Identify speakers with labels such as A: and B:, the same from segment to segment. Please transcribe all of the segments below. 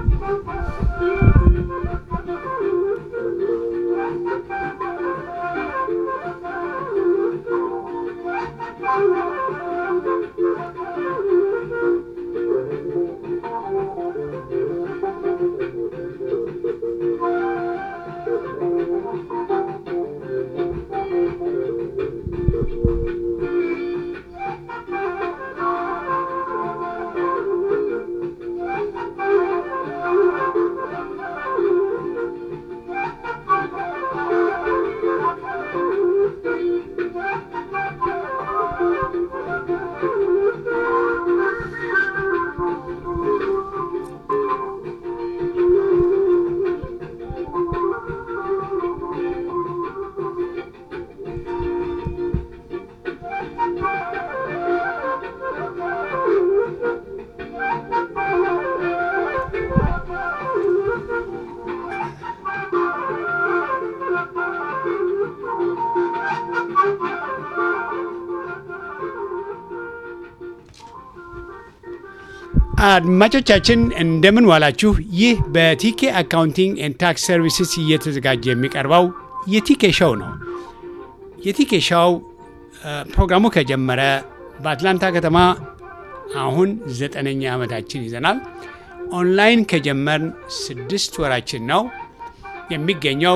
A: አድማጮቻችን እንደምን ዋላችሁ። ይህ በቲኬ አካውንቲንግ ኤንድ ታክስ ሰርቪስስ እየተዘጋጀ የሚቀርበው የቲኬ ሾው ነው። የቲኬ ሾው ፕሮግራሙ ከጀመረ በአትላንታ ከተማ አሁን ዘጠነኛ ዓመታችን ይዘናል። ኦንላይን ከጀመርን ስድስት ወራችን ነው። የሚገኘው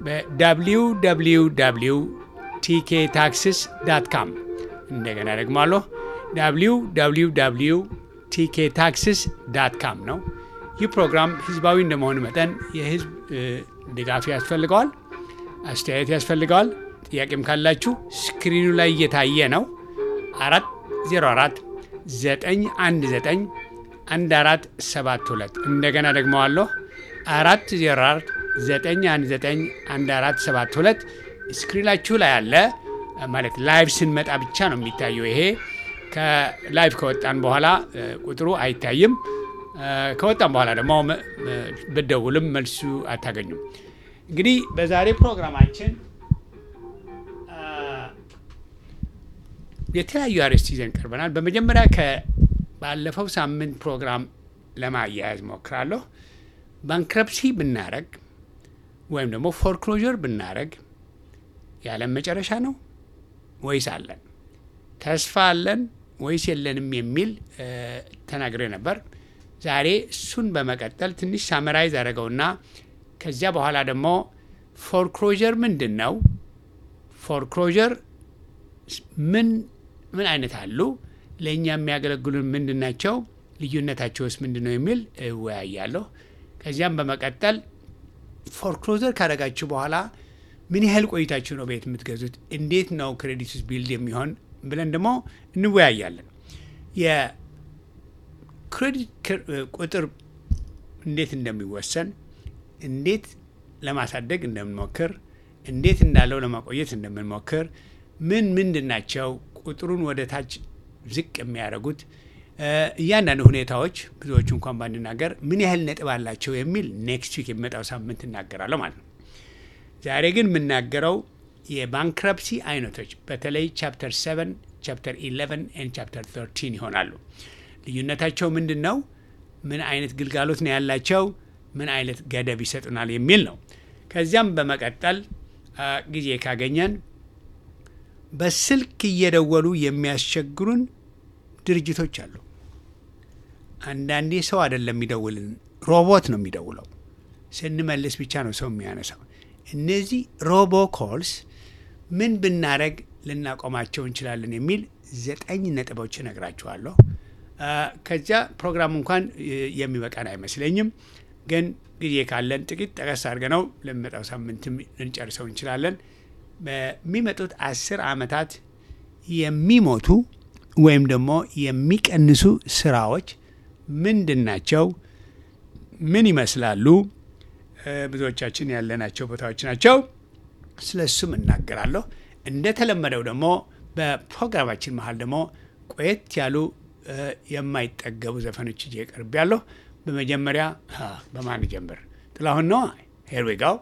A: በwww ቲኬ ታክስስ ዳት ካም እንደገና ደግሞ አለሁ www ቲኬ ታክስስ ዳት ካም ነው። ይህ ፕሮግራም ህዝባዊ እንደመሆኑ መጠን የህዝብ ድጋፍ ያስፈልገዋል፣ አስተያየት ያስፈልገዋል። ጥያቄም ካላችሁ ስክሪኑ ላይ እየታየ ነው። 404 919 1472 እንደገና ደግሞ አለሁ 404 919 1472 ስክሪናችሁ ላይ አለ ማለት ላይቭ ስንመጣ ብቻ ነው የሚታየው ይሄ ከላይቭ ከወጣን በኋላ ቁጥሩ አይታይም። ከወጣን በኋላ ደግሞ ብደውልም መልሱ አታገኙም። እንግዲህ በዛሬ ፕሮግራማችን የተለያዩ አርዕስት ይዘን ቀርበናል። በመጀመሪያ ከባለፈው ሳምንት ፕሮግራም ለማያያዝ ሞክራለሁ። ባንክረፕሲ ብናረግ ወይም ደግሞ ፎርክሎዥር ብናረግ የዓለም መጨረሻ ነው ወይስ አለን? ተስፋ አለን ወይስ የለንም የሚል ተናግሬ ነበር። ዛሬ እሱን በመቀጠል ትንሽ ሳመራይዝ አደረገውና ከዚያ በኋላ ደግሞ ፎርክሎዥር ምንድን ነው? ፎርክሎዥር ምን ምን አይነት አሉ? ለእኛ የሚያገለግሉን ምንድን ናቸው? ልዩነታቸውስ ምንድን ነው የሚል እወያያለሁ። ከዚያም በመቀጠል ፎርክሎዘር ካደረጋችሁ በኋላ ምን ያህል ቆይታችሁ ነው ቤት የምትገዙት? እንዴት ነው ክሬዲትስ ቢልድ የሚሆን ብለን ደግሞ እንወያያለን። የክሬዲት ቁጥር እንዴት እንደሚወሰን፣ እንዴት ለማሳደግ እንደምንሞክር፣ እንዴት እንዳለው ለማቆየት እንደምንሞክር፣ ምን ምንድን ናቸው ቁጥሩን ወደ ታች ዝቅ የሚያደርጉት እያንዳንዱ ሁኔታዎች ብዙዎቹ እንኳን ባንናገር ምን ያህል ነጥብ አላቸው የሚል ኔክስት ዊክ የሚመጣው ሳምንት እናገራለሁ ማለት ነው። ዛሬ ግን የምናገረው የባንክረፕሲ አይነቶች በተለይ ቻፕተር 7 ቻፕተር 11 ኤንድ ቻፕተር 13 ይሆናሉ። ልዩነታቸው ምንድን ነው? ምን አይነት ግልጋሎት ነው ያላቸው? ምን አይነት ገደብ ይሰጡናል የሚል ነው። ከዚያም በመቀጠል ጊዜ ካገኘን በስልክ እየደወሉ የሚያስቸግሩን ድርጅቶች አሉ። አንዳንዴ ሰው አይደለም የሚደውልን፣ ሮቦት ነው የሚደውለው። ስንመልስ ብቻ ነው ሰው የሚያነሳው። እነዚህ ሮቦ ኮልስ ምን ብናደረግ ልናቆማቸው እንችላለን የሚል ዘጠኝ ነጥቦች እነግራችኋለሁ። ከዚያ ፕሮግራም እንኳን የሚበቃን አይመስለኝም፣ ግን ጊዜ ካለን ጥቂት ጠቀስ አድርገነው ለሚመጣው ሳምንትም ልንጨርሰው እንችላለን። በሚመጡት አስር ዓመታት የሚሞቱ ወይም ደግሞ የሚቀንሱ ስራዎች ምንድን ናቸው? ምን ይመስላሉ? ብዙዎቻችን ያለናቸው ቦታዎች ናቸው። ስለ እሱም እናገራለሁ። እንደተለመደው ደግሞ በፕሮግራማችን መሀል ደግሞ ቆየት ያሉ የማይጠገቡ ዘፈኖች ይዤ ቀርቤያለሁ። በመጀመሪያ በማን ጀምር? ጥላሁን ነው። ሄር ዊ ጋው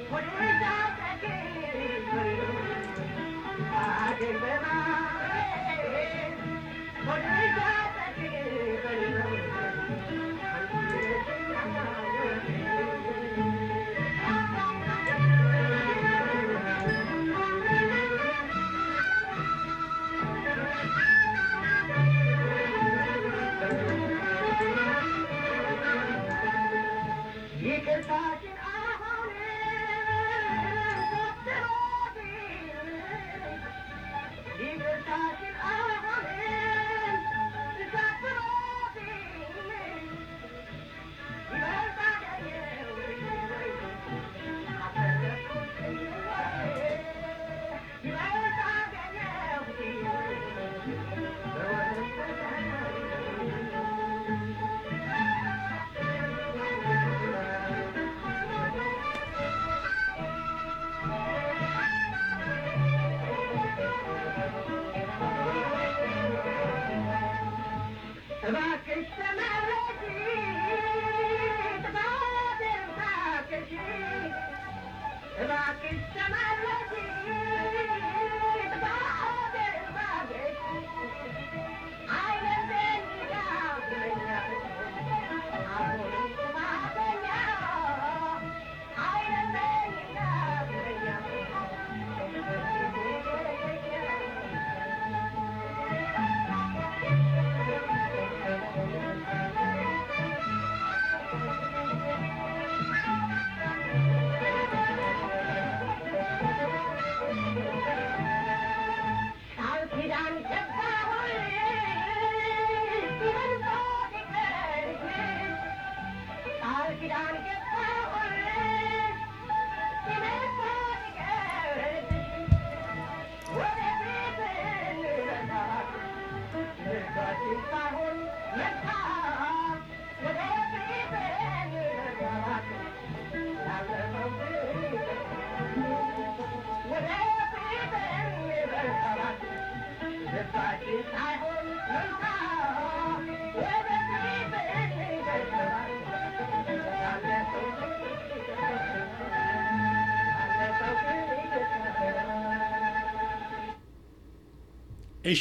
A: እሺ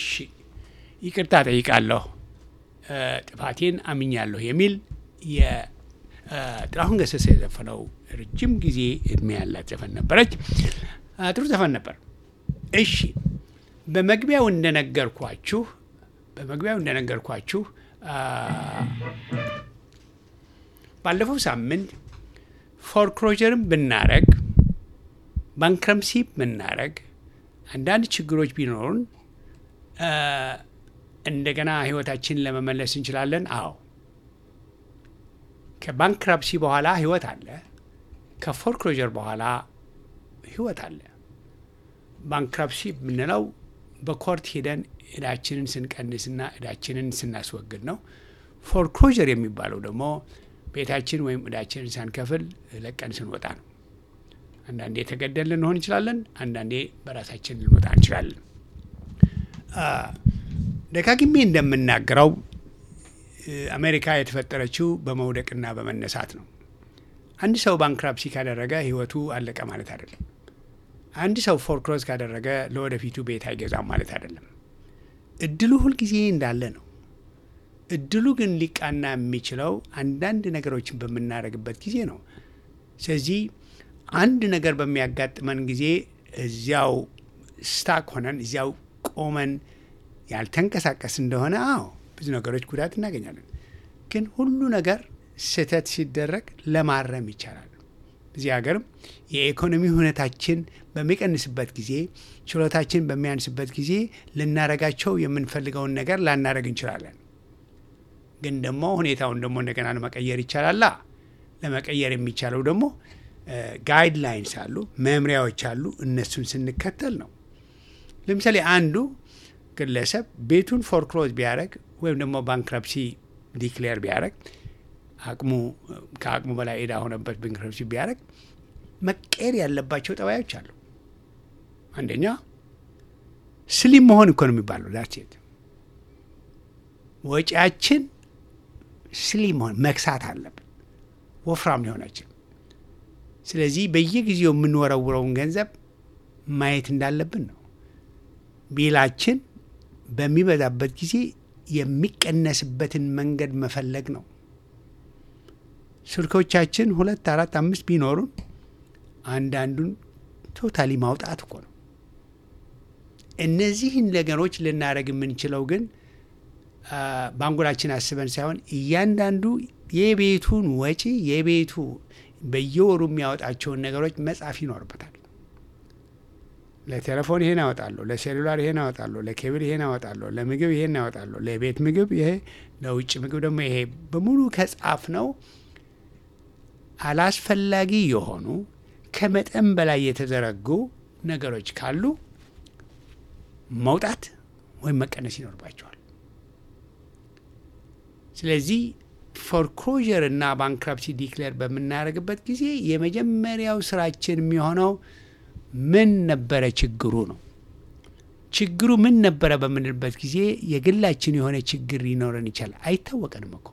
A: ይቅርታ ጠይቃለሁ፣ ጥፋቴን አምኛለሁ የሚል የጥላሁን ገሰሰ የዘፈነው ረጅም ጊዜ እድሜ ያላት ዘፈን ነበረች። ጥሩ ዘፈን ነበር። እሺ በመግቢያው እንደነገርኳችሁ በመግቢያው እንደነገርኳችሁ ባለፈው ሳምንት ፎርክሎጀርን ብናረግ ባንክረምሲ ብናረግ አንዳንድ ችግሮች ቢኖሩን እንደገና ህይወታችንን ለመመለስ እንችላለን። አዎ ከባንክራፕሲ በኋላ ህይወት አለ። ከፎርክሎጀር በኋላ ህይወት አለ። ባንክራፕሲ የምንለው በኮርት ሄደን እዳችንን ስንቀንስና እዳችንን ስናስወግድ ነው። ፎርክሎጀር የሚባለው ደግሞ ቤታችን ወይም እዳችንን ሳንከፍል ለቀን ስንወጣ ነው። አንዳንዴ የተገደል ልንሆን እንችላለን። አንዳንዴ በራሳችን ልንወጣ እንችላለን። ደጋግሜ እንደምናገረው አሜሪካ የተፈጠረችው በመውደቅና በመነሳት ነው። አንድ ሰው ባንክራፕሲ ካደረገ ህይወቱ አለቀ ማለት አይደለም። አንድ ሰው ፎርክሎዝ ካደረገ ለወደፊቱ ቤት አይገዛም ማለት አይደለም። እድሉ ሁልጊዜ እንዳለ ነው። እድሉ ግን ሊቃና የሚችለው አንዳንድ ነገሮችን በምናደርግበት ጊዜ ነው። ስለዚህ አንድ ነገር በሚያጋጥመን ጊዜ እዚያው ስታክ ሆነን እዚያው ቆመን ያልተንቀሳቀስ እንደሆነ አዎ ብዙ ነገሮች ጉዳት እናገኛለን። ግን ሁሉ ነገር ስህተት ሲደረግ ለማረም ይቻላል። እዚህ ሀገርም የኢኮኖሚ ሁኔታችን በሚቀንስበት ጊዜ፣ ችሎታችን በሚያንስበት ጊዜ ልናረጋቸው የምንፈልገውን ነገር ላናረግ እንችላለን። ግን ደግሞ ሁኔታውን ደግሞ እንደገና ለመቀየር ይቻላላ። ለመቀየር የሚቻለው ደግሞ ጋይድላይንስ አሉ፣ መምሪያዎች አሉ። እነሱን ስንከተል ነው። ለምሳሌ አንዱ ግለሰብ ቤቱን ፎርክሎዝ ቢያደረግ ወይም ደግሞ ባንክረፕሲ ዲክሌር ቢያደረግ አቅሙ ከአቅሙ በላይ ዕዳ ሆነበት ባንክረፕሲ ቢያደረግ መቀየር ያለባቸው ጠባዮች አሉ። አንደኛ ስሊም መሆን እኮ ነው የሚባለው። ዳሴት ወጪያችን ስሊም መሆን መክሳት አለብን። ወፍራም ሊሆናችን ስለዚህ በየጊዜው የምንወረውረውን ገንዘብ ማየት እንዳለብን ነው። ቢላችን በሚበዛበት ጊዜ የሚቀነስበትን መንገድ መፈለግ ነው። ስልኮቻችን ሁለት አራት አምስት ቢኖሩን አንዳንዱን ቶታሊ ማውጣት እኮ ነው። እነዚህን ነገሮች ልናደርግ የምንችለው ግን በአንጎላችን አስበን ሳይሆን እያንዳንዱ የቤቱን ወጪ የቤቱ በየወሩ የሚያወጣቸውን ነገሮች መጻፍ ይኖርበታል። ለቴሌፎን ይሄን አወጣለሁ፣ ለሴሉላር ይሄን አወጣለሁ፣ ለኬብል ይሄን አወጣለሁ፣ ለምግብ ይሄን አወጣለሁ፣ ለቤት ምግብ ይሄ፣ ለውጭ ምግብ ደግሞ ይሄ በሙሉ ከጻፍ ነው አላስፈላጊ የሆኑ ከመጠን በላይ የተዘረጉ ነገሮች ካሉ መውጣት ወይም መቀነስ ይኖርባቸዋል። ስለዚህ ፎርክሎዥር እና ባንክራፕሲ ዲክሌር በምናደርግበት ጊዜ የመጀመሪያው ስራችን የሚሆነው ምን ነበረ ችግሩ ነው። ችግሩ ምን ነበረ በምንልበት ጊዜ የግላችን የሆነ ችግር ሊኖረን ይችላል። አይታወቀንም እኮ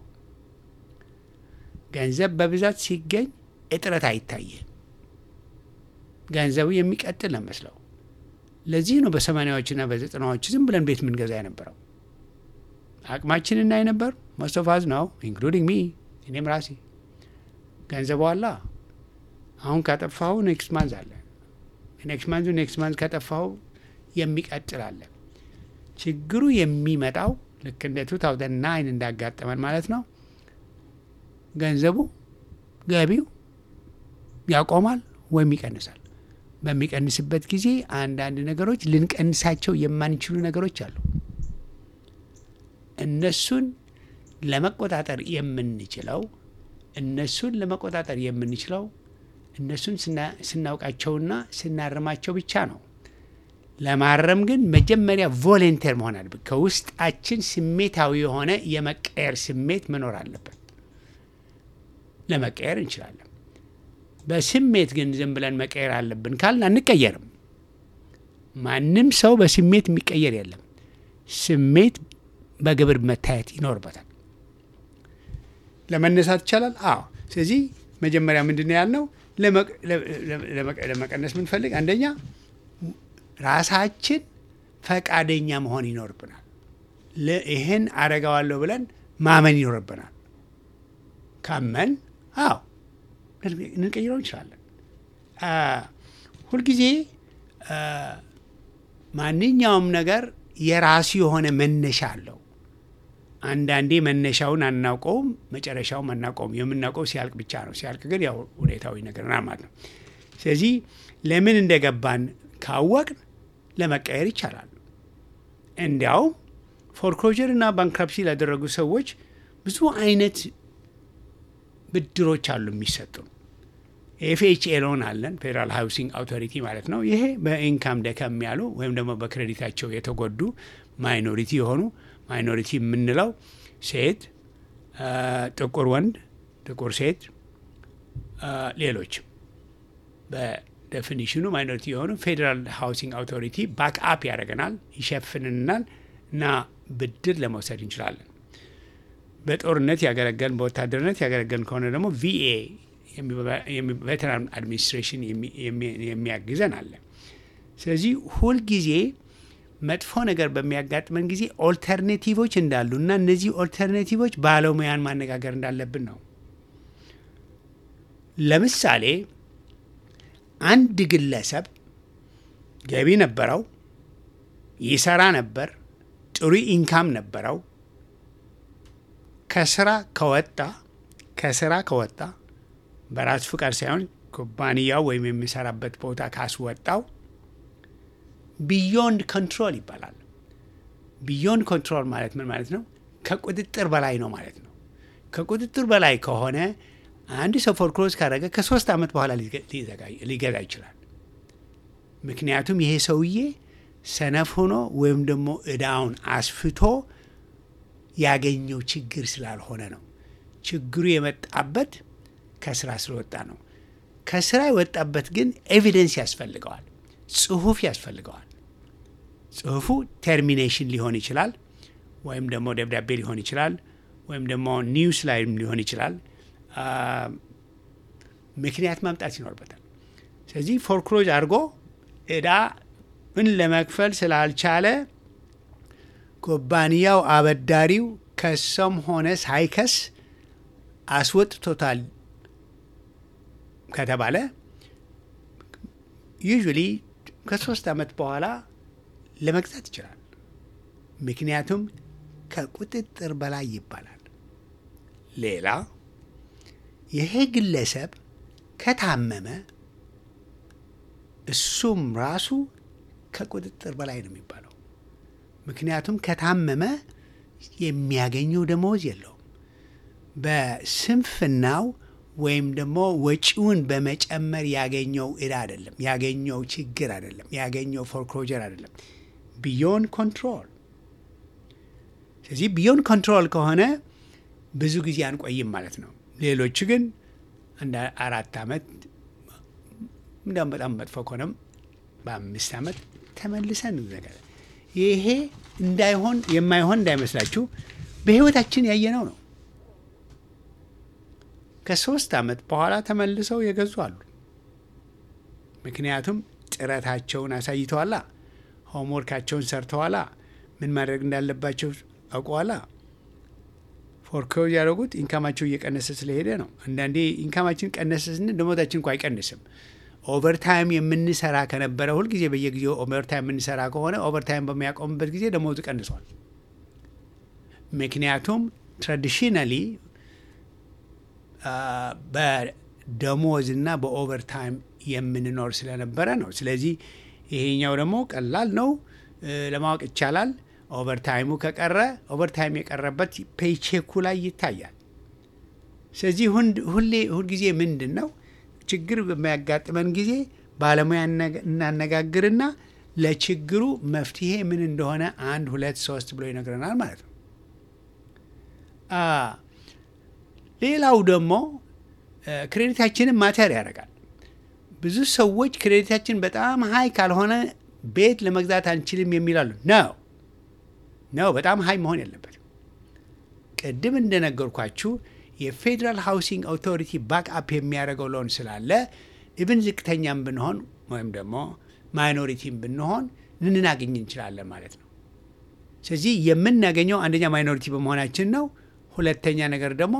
A: ገንዘብ በብዛት ሲገኝ እጥረት አይታየም። ገንዘቡ የሚቀጥል ነው መስለው። ለዚህ ነው በሰማኒያዎችና በዘጠናዎች ዝም ብለን ቤት ምንገዛ የነበረው። አቅማችን እናይ ነበር። መስተፋዝ ነው ኢንክሉዲንግ ሚ እኔም ራሴ ገንዘቡ አላ አሁን ካጠፋሁ ኔክስት ማንዝ አለ ኔክስት ማንዙ ኔክስት ማንዝ ካጠፋሁ የሚቀጥል አለ። ችግሩ የሚመጣው ልክ እንደ ቱ ታውዘንድ ናይን እንዳጋጠመን ማለት ነው። ገንዘቡ ገቢው ያቆማል ወይም ይቀንሳል። በሚቀንስበት ጊዜ አንዳንድ ነገሮች ልንቀንሳቸው የማንችሉ ነገሮች አሉ። እነሱን ለመቆጣጠር የምንችለው እነሱን ለመቆጣጠር የምንችለው እነሱን ስናውቃቸውና ስናርማቸው ብቻ ነው። ለማረም ግን መጀመሪያ ቮሌንቴር መሆን አለበት። ከውስጣችን ስሜታዊ የሆነ የመቀየር ስሜት መኖር አለበት። ለመቀየር እንችላለን። በስሜት ግን ዝም ብለን መቀየር አለብን ካልን አንቀየርም። ማንም ሰው በስሜት የሚቀየር የለም። ስሜት በግብር መታየት ይኖርበታል። ለመነሳት ይቻላል። አዎ። ስለዚህ መጀመሪያ ምንድን ነው ያልነው? ለመቀነስ ምንፈልግ አንደኛ ራሳችን ፈቃደኛ መሆን ይኖርብናል። ይህን አረጋዋለሁ ብለን ማመን ይኖርብናል። ካመን አዎ ልንቀይረው እንችላለን። ሁልጊዜ ማንኛውም ነገር የራሱ የሆነ መነሻ አለው። አንዳንዴ መነሻውን አናውቀውም፣ መጨረሻውም አናውቀውም። የምናውቀው ሲያልቅ ብቻ ነው። ሲያልቅ ግን ያው ሁኔታዊ ነገር ና ማለት ነው። ስለዚህ ለምን እንደገባን ካወቅን ለመቀየር ይቻላል። እንዲያውም ፎርክሎዥር እና ባንክራፕሲ ላደረጉ ሰዎች ብዙ አይነት ብድሮች አሉ የሚሰጡ። ኤፍኤችኤ ሎን አለን፣ ፌዴራል ሃውሲንግ አውቶሪቲ ማለት ነው። ይሄ በኢንካም ደከም ያሉ ወይም ደግሞ በክሬዲታቸው የተጎዱ ማይኖሪቲ የሆኑ ማይኖሪቲ የምንለው ሴት፣ ጥቁር ወንድ፣ ጥቁር ሴት፣ ሌሎችም በዴፊኒሽኑ ማይኖሪቲ የሆኑ ፌዴራል ሃውሲንግ አውቶሪቲ ባክአፕ ያደርገናል፣ ይሸፍንናል እና ብድር ለመውሰድ እንችላለን። በጦርነት ያገለገልን በወታደርነት ያገለገልን ከሆነ ደግሞ ቪኤ ቬተራን አድሚኒስትሬሽን የሚያግዘን አለ። ስለዚህ ሁልጊዜ መጥፎ ነገር በሚያጋጥመን ጊዜ ኦልተርኔቲቮች እንዳሉ እና እነዚህ ኦልተርኔቲቮች ባለሙያን ማነጋገር እንዳለብን ነው። ለምሳሌ አንድ ግለሰብ ገቢ ነበረው፣ ይሰራ ነበር፣ ጥሩ ኢንካም ነበረው። ከስራ ከወጣ ከስራ ከወጣ በራሱ ፍቃድ ሳይሆን ኩባንያው ወይም የሚሰራበት ቦታ ካስወጣው ቢዮንድ ኮንትሮል ይባላል። ቢዮንድ ኮንትሮል ማለት ምን ማለት ነው? ከቁጥጥር በላይ ነው ማለት ነው። ከቁጥጥር በላይ ከሆነ አንድ ሰው ፎርክሎዝ ካደረገ ከሶስት ዓመት በኋላ ሊገዛ ይችላል። ምክንያቱም ይሄ ሰውዬ ሰነፍ ሆኖ ወይም ደግሞ እዳውን አስፍቶ ያገኘው ችግር ስላልሆነ ነው። ችግሩ የመጣበት ከስራ ስለወጣ ነው። ከስራ የወጣበት ግን ኤቪደንስ ያስፈልገዋል፣ ጽሁፍ ያስፈልገዋል። ጽሁፉ ተርሚኔሽን ሊሆን ይችላል፣ ወይም ደግሞ ደብዳቤ ሊሆን ይችላል፣ ወይም ደግሞ ኒውስ ላይም ሊሆን ይችላል፣ ምክንያት ማምጣት ይኖርበታል። ስለዚህ ፎርክሎዝ አድርጎ እዳ ምን ለመክፈል ስላልቻለ ኩባንያው አበዳሪው ከሰም ሆነ ሳይከስ አስወጥቶታል ከተባለ ዩዥዋሊ ከሶስት ዓመት በኋላ ለመግዛት ይችላል። ምክንያቱም ከቁጥጥር በላይ ይባላል። ሌላ ይሄ ግለሰብ ከታመመ እሱም ራሱ ከቁጥጥር በላይ ነው የሚባለው። ምክንያቱም ከታመመ የሚያገኘው ደመወዝ የለውም። በስንፍናው ወይም ደግሞ ወጪውን በመጨመር ያገኘው እዳ አይደለም፣ ያገኘው ችግር አይደለም፣ ያገኘው ፎርክሎጀር አይደለም። ቢዮን ኮንትሮል። ስለዚህ ቢዮን ኮንትሮል ከሆነ ብዙ ጊዜ አንቆይም ማለት ነው። ሌሎቹ ግን እንደ አራት ዓመት እንዲያውም በጣም መጥፎ ከሆነም በአምስት ዓመት ተመልሰን እንዘጋለን። ይሄ እንዳይሆን የማይሆን እንዳይመስላችሁ በሕይወታችን ያየነው ነው። ከሶስት ዓመት በኋላ ተመልሰው የገዙ አሉ። ምክንያቱም ጥረታቸውን አሳይተዋላ፣ ሆምወርካቸውን ሰርተዋላ፣ ምን ማድረግ እንዳለባቸው አውቀዋላ። ፎርክሎዝ ያደረጉት ኢንካማቸው እየቀነሰ ስለሄደ ነው። አንዳንዴ ኢንካማችን ቀነሰ ስንል ደሞዛችን እንኳ አይቀንስም። ኦቨርታይም የምንሰራ ከነበረ ሁልጊዜ በየጊዜው ኦቨርታይም የምንሰራ ከሆነ ኦቨርታይም በሚያቆምበት ጊዜ ደሞዙ ቀንሷል። ምክንያቱም ትራዲሽናሊ በደሞዝና በኦቨርታይም የምንኖር ስለነበረ ነው። ስለዚህ ይሄኛው ደግሞ ቀላል ነው ለማወቅ ይቻላል። ኦቨርታይሙ ከቀረ ኦቨርታይም የቀረበት ፔይቼኩ ላይ ይታያል። ስለዚህ ሁሌ ሁልጊዜ ምንድን ነው ችግር በሚያጋጥመን ጊዜ ባለሙያ እናነጋግርና ለችግሩ መፍትሄ ምን እንደሆነ አንድ ሁለት ሶስት ብሎ ይነግረናል ማለት ነው። ሌላው ደግሞ ክሬዲታችንን ማተር ያደርጋል። ብዙ ሰዎች ክሬዲታችን በጣም ሀይ ካልሆነ ቤት ለመግዛት አንችልም የሚላሉ ነው ነው በጣም ሀይ መሆን የለበትም። ቅድም እንደነገርኳችሁ የፌዴራል ሃውሲንግ አውቶሪቲ ባክአፕ የሚያደርገው ሎን ስላለ ኢብን ዝቅተኛም ብንሆን ወይም ደግሞ ማይኖሪቲም ብንሆን ልናገኝ እንችላለን ማለት ነው። ስለዚህ የምናገኘው አንደኛ ማይኖሪቲ በመሆናችን ነው። ሁለተኛ ነገር ደግሞ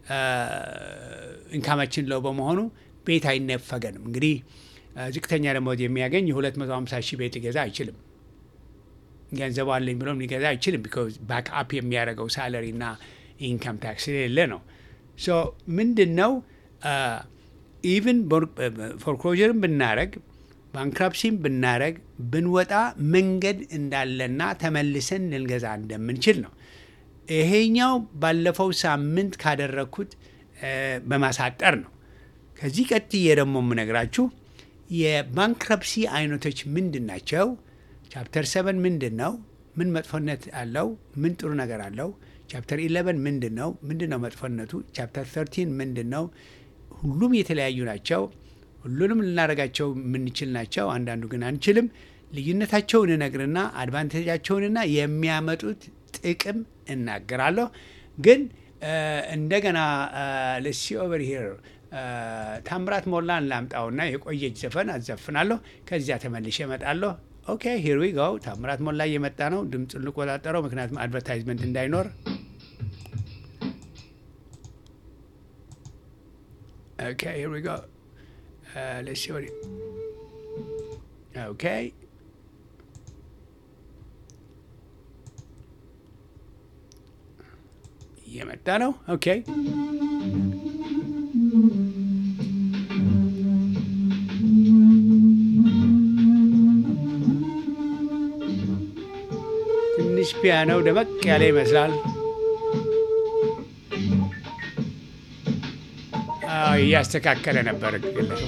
A: ኢንካማችን ለው በመሆኑ ቤት አይነፈገንም። እንግዲህ ዝቅተኛ ደሞዝ የሚያገኝ የ250 ሺህ ቤት ሊገዛ አይችልም። ገንዘቡ አለኝ ብሎም ሊገዛ አይችልም። ቢኮዝ ባክአፕ የሚያደርገው ሳለሪ እና ኢንካም ታክስ የሌለ ነው። ሶ ምንድን ነው ኢቭን ፎርክሎዥርን ብናረግ ባንክራፕሲም ብናረግ ብንወጣ መንገድ እንዳለና ተመልሰን ልንገዛ እንደምንችል ነው። ይሄኛው ባለፈው ሳምንት ካደረግኩት በማሳጠር ነው። ከዚህ ቀጥዬ ደግሞ የምነግራችሁ የባንክረፕሲ አይነቶች ምንድን ናቸው? ቻፕተር ሰቨን ምንድን ነው? ምን መጥፎነት አለው? ምን ጥሩ ነገር አለው? ቻፕተር ኢለቨን ምንድን ነው? ምንድን ነው መጥፎነቱ? ቻፕተር ተርቲን ምንድን ነው? ሁሉም የተለያዩ ናቸው። ሁሉንም ልናደርጋቸው የምንችል ናቸው። አንዳንዱ ግን አንችልም። ልዩነታቸውን እነግርና አድቫንቴጃቸውንና የሚያመጡት ጥቅም እናገራለሁ። ግን እንደገና ለሲ ኦቨር ሂር ታምራት ሞላን ላምጣውና የቆየች ዘፈን አዘፍናለሁ። ከዚያ ተመልሼ እመጣለሁ። ኦኬ ሂር ዊ ጎ። ታምራት ሞላ እየመጣ ነው። ድምፁን ልቆጣጠረው፣ ምክንያቱም አድቨርታይዝመንት እንዳይኖር። ኦኬ ሂር ዊ ጎ ሌትስ ሲ ወዲ ኦኬ እየመጣ ነው። ኦኬ ትንሽ ፒያኖው ደመቅ ያለ ይመስላል። እያስተካከለ ነበር ግለሰቡ።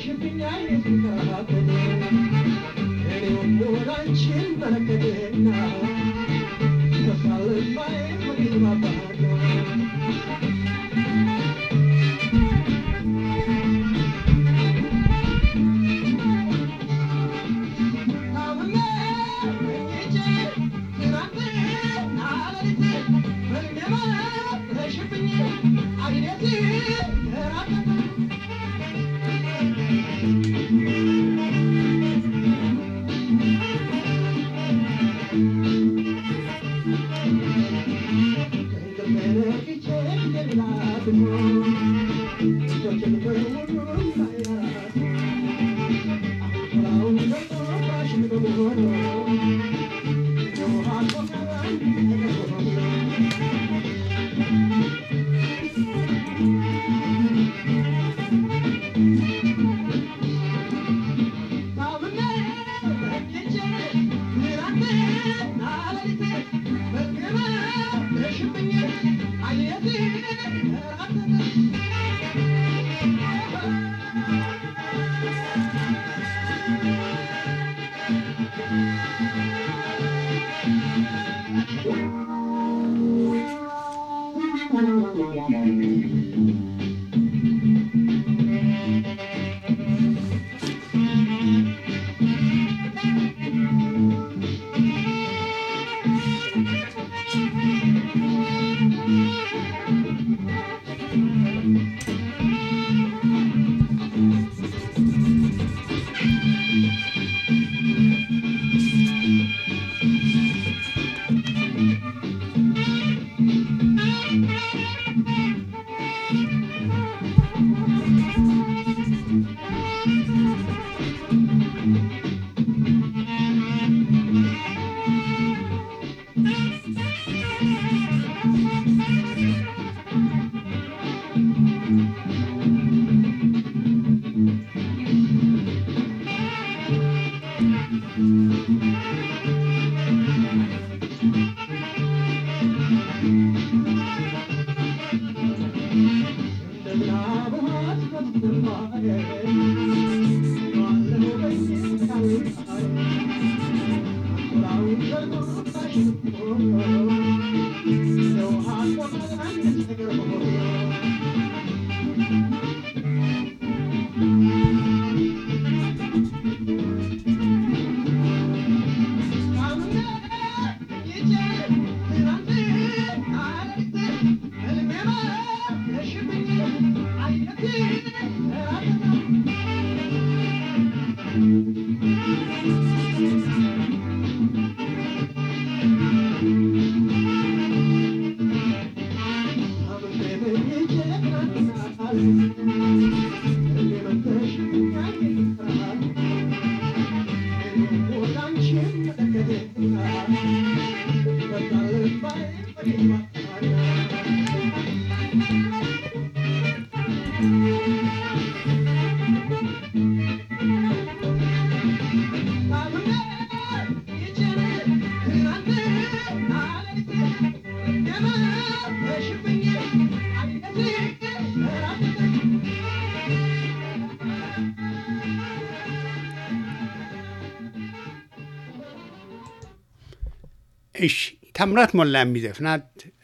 A: እሺ ታምራት ሞላ የሚዘፍናት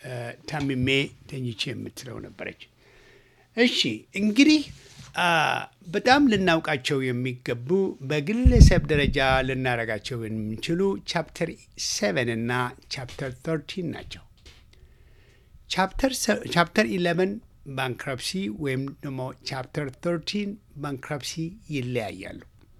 A: ታምሜ ተኝቼ የምትለው ነበረች። እሺ እንግዲህ በጣም ልናውቃቸው የሚገቡ በግለሰብ ደረጃ ልናረጋቸው የምንችሉ ቻፕተር ሴቨን እና ቻፕተር ተርቲን ናቸው። ቻፕተር ኢለቨን ባንክረፕሲ ወይም ደግሞ ቻፕተር ተርቲን ባንክረፕሲ ይለያያሉ።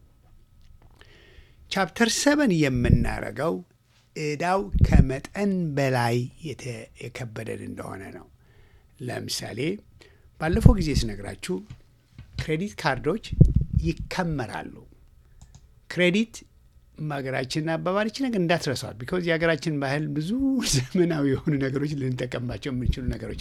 A: ቻፕተር ሰቨን የምናረገው እዳው ከመጠን በላይ የከበደን እንደሆነ ነው። ለምሳሌ ባለፈው ጊዜ ስነግራችሁ ክሬዲት ካርዶች ይከመራሉ። ክሬዲት በሀገራችን አባባልች ነገር እንዳትረሷት። ቢኮዝ የሀገራችን ባህል ብዙ ዘመናዊ የሆኑ ነገሮች ልንጠቀምባቸው የምንችሉ ነገሮች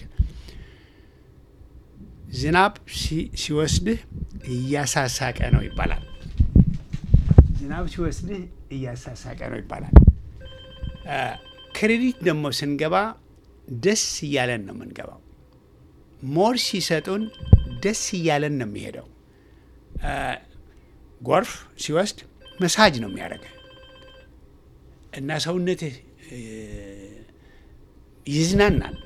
A: ዝናብ ሲወስድህ እያሳሳቀ ነው ይባላል። ዝናብ ሲወስድህ እያሳሳቀ ነው ይባላል። ክሬዲት ደግሞ ስንገባ ደስ እያለን ነው የምንገባው። ሞር ሲሰጡን ደስ እያለን ነው የሚሄደው። ጎርፍ ሲወስድ መሳጅ ነው የሚያደርገ እና ሰውነትህ እ፣ ይዝናናል።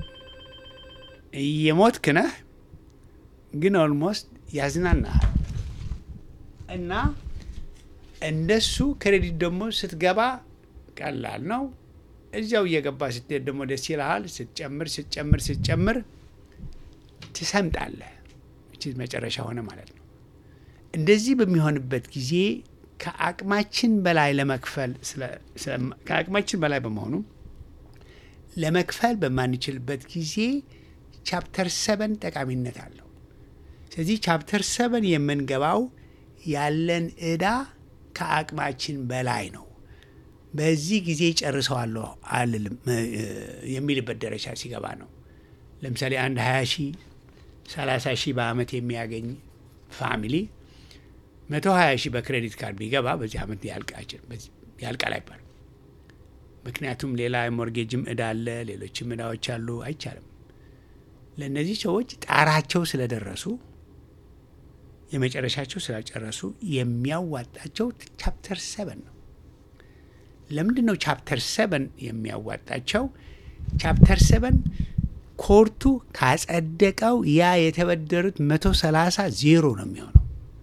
A: እየሞትክ ነህ ግን ኦልሞስት ያዝናናሃል። እና እንደሱ ክሬዲት ደግሞ ስትገባ ቀላል ነው። እዚያው እየገባ ስትሄድ ደግሞ ደስ ይልሃል። ስትጨምር ስትጨምር ስትጨምር ትሰምጣለህ። እቺ መጨረሻ ሆነ ማለት ነው። እንደዚህ በሚሆንበት ጊዜ ከአቅማችን በላይ ለመክፈል ስለ- ስለ- ከአቅማችን በላይ በመሆኑ ለመክፈል በማንችልበት ጊዜ ቻፕተር ሰበን ጠቃሚነት አለው። ስለዚህ ቻፕተር ሰበን የምንገባው ያለን እዳ ከአቅማችን በላይ ነው። በዚህ ጊዜ ጨርሰዋለሁ አልልም እ፣ የሚልበት ደረጃ ሲገባ ነው። ለምሳሌ አንድ 20 ሺህ 30 ሺህ በአመት የሚያገኝ ፋሚሊ 120 ሺህ በክሬዲት ካርድ ቢገባ በዚህ አመት ያልቃችን ያልቃል አይባልም። ምክንያቱም ሌላ የሞርጌጅም እዳ አለ፣ ሌሎችም እዳዎች አሉ። አይቻልም። ለእነዚህ ሰዎች ጣራቸው ስለደረሱ የመጨረሻቸው ስላጨረሱ የሚያዋጣቸው ቻፕተር ሰበን ነው። ለምንድን ነው ቻፕተር ሰበን የሚያዋጣቸው? ቻፕተር ሰበን ኮርቱ ካጸደቀው ያ የተበደሩት መቶ ሰላሳ ዜሮ ነው የሚሆነው።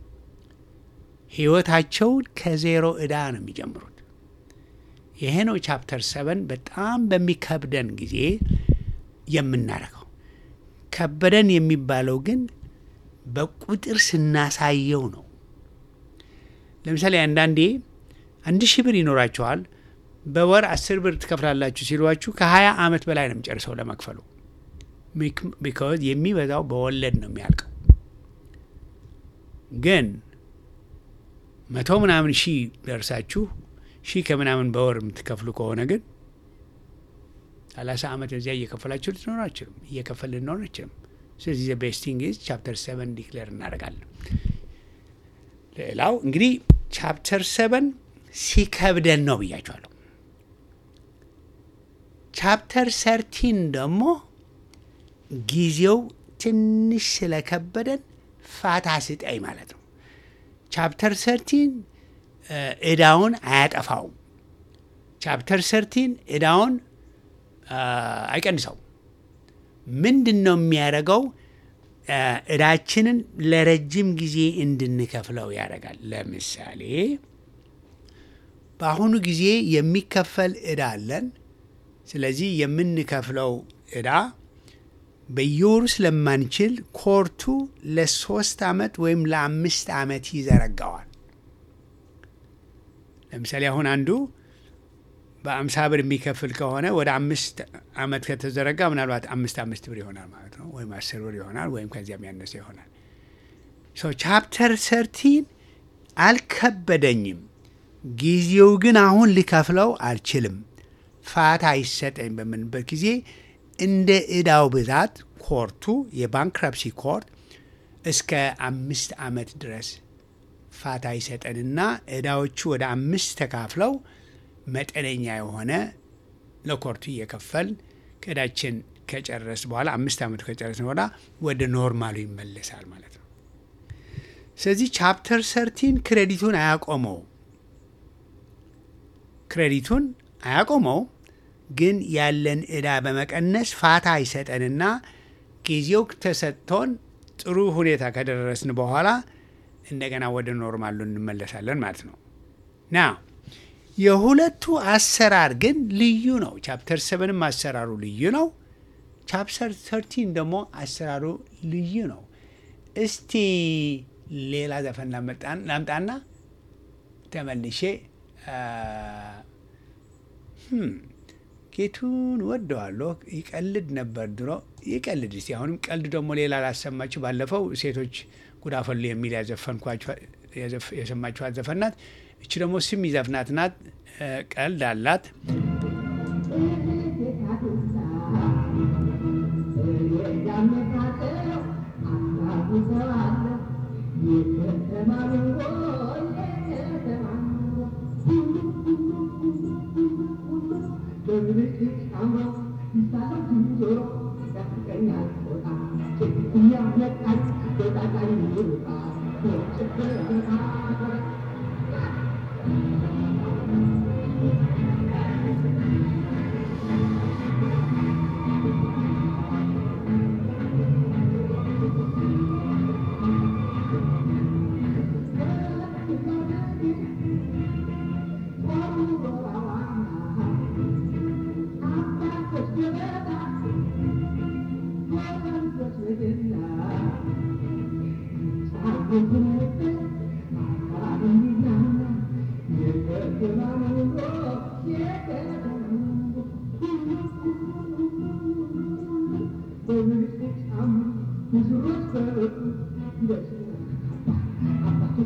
A: ህይወታቸውን ከዜሮ እዳ ነው የሚጀምሩት። ይሄ ነው ቻፕተር ሰበን በጣም በሚከብደን ጊዜ የምናደርገው። ከበደን የሚባለው ግን በቁጥር ስናሳየው ነው። ለምሳሌ አንዳንዴ አንድ ሺህ ብር ይኖራቸዋል በወር አስር ብር ትከፍላላችሁ ሲሏችሁ ከሀያ ዓመት በላይ ነው የሚጨርሰው ለመክፈሉ። ቢካዝ የሚበዛው በወለድ ነው የሚያልቀው። ግን መቶ ምናምን ሺህ ደርሳችሁ ሺህ ከምናምን በወር የምትከፍሉ ከሆነ ግን ሰላሳ ዓመት እዚያ እየከፈላችሁ ልትኖር አችልም እየከፈል ልኖር አይችልም። ስለዚህ ቤስቲንግ ኢዝ ቻፕተር ሰቨን ዲክሌር እናደርጋለን። ሌላው እንግዲህ ቻፕተር ሰቨን ሲከብደን ነው ብያቸዋለሁ። ቻፕተር ሰርቲን ደግሞ ጊዜው ትንሽ ስለከበደን ፋታ ስጠኝ ማለት ነው። ቻፕተር ሰርቲን እዳውን አያጠፋውም። ቻፕተር ሰርቲን እዳውን አይቀንሰው። ምንድን ነው የሚያደርገው? እዳችንን ለረጅም ጊዜ እንድንከፍለው ያደርጋል። ለምሳሌ በአሁኑ ጊዜ የሚከፈል እዳ አለን። ስለዚህ የምንከፍለው እዳ በየወሩ ስለማንችል ኮርቱ ለሶስት ዓመት ወይም ለአምስት ዓመት ይዘረጋዋል። ለምሳሌ አሁን አንዱ በአምሳ ብር የሚከፍል ከሆነ ወደ አምስት ዓመት ከተዘረጋ ምናልባት አምስት አምስት ብር ይሆናል ማለት ነው፣ ወይም አስር ብር ይሆናል፣ ወይም ከዚያም ያነሰ ይሆናል። ሶ ቻፕተር ሰርቲን አልከበደኝም፣ ጊዜው ግን አሁን ልከፍለው አልችልም፣ ፋታ ይሰጠኝ በምንበት ጊዜ እንደ እዳው ብዛት ኮርቱ የባንክራፕሲ ኮርት እስከ አምስት ዓመት ድረስ ፋታ ይሰጠንና እዳዎቹ ወደ አምስት ተካፍለው መጠነኛ የሆነ ለኮርቱ እየከፈል ከእዳችን ከጨረስ በኋላ አምስት ዓመቱ ከጨረስን በኋላ ወደ ኖርማሉ ይመለሳል ማለት ነው። ስለዚህ ቻፕተር ሰርቲን ክሬዲቱን አያቆመው ክሬዲቱን አያቆመው ግን ያለን እዳ በመቀነስ ፋታ ይሰጠንና ጊዜው ተሰጥቶን ጥሩ ሁኔታ ከደረስን በኋላ እንደገና ወደ ኖርማሉ እንመለሳለን ማለት ነው ና የሁለቱ አሰራር ግን ልዩ ነው። ቻፕተር ሰቨንም አሰራሩ ልዩ ነው። ቻፕተር ተርቲን ደግሞ አሰራሩ ልዩ ነው። እስቲ ሌላ ዘፈን ላምጣና ተመልሼ ጌቱን ወደዋለሁ። ይቀልድ ነበር ድሮ፣ ይቀልድ እስቲ አሁንም ቀልድ ደግሞ ሌላ ላሰማችሁ። ባለፈው ሴቶች ጉዳፈሉ የሚል የሰማችኋት ዘፈን ናት። እቺ ደግሞ ስም ይዘፍናት ናት። ቀልድ አላት።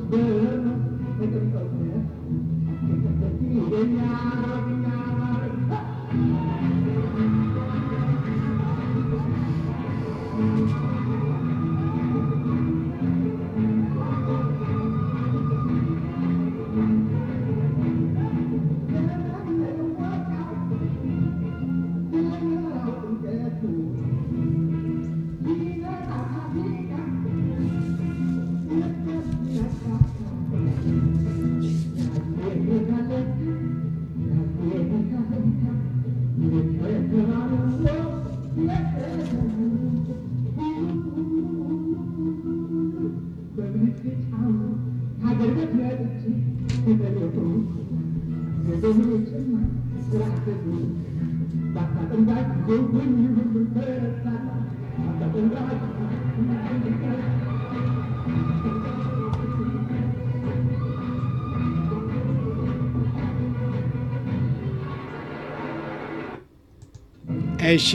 A: እሺ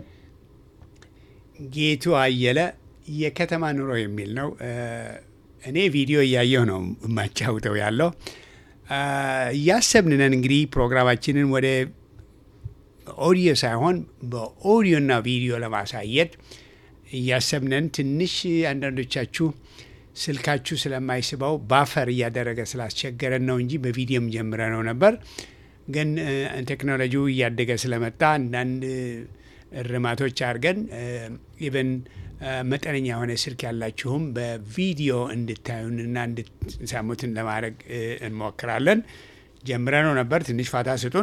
A: ጌቱ አየለ የከተማ ኑሮ የሚል ነው። እኔ ቪዲዮ እያየሁ ነው የማጫውተው ያለው እያሰብንነን እንግዲህ ፕሮግራማችንን ወደ ኦዲዮ ሳይሆን በኦዲዮና ቪዲዮ ለማሳየት እያሰብነን ትንሽ አንዳንዶቻችሁ ስልካችሁ ስለማይስበው ባፈር እያደረገ ስላስቸገረን ነው እንጂ በቪዲዮም ጀምረ ነው ነበር። ግን ቴክኖሎጂው እያደገ ስለመጣ አንዳንድ እርማቶች አድርገን ኢቨን መጠነኛ የሆነ ስልክ ያላችሁም በቪዲዮ እንድታዩንና እንድትሰሙትን ለማድረግ እንሞክራለን። ጀምረ ነው ነበር። ትንሽ ፋታ ስጡን።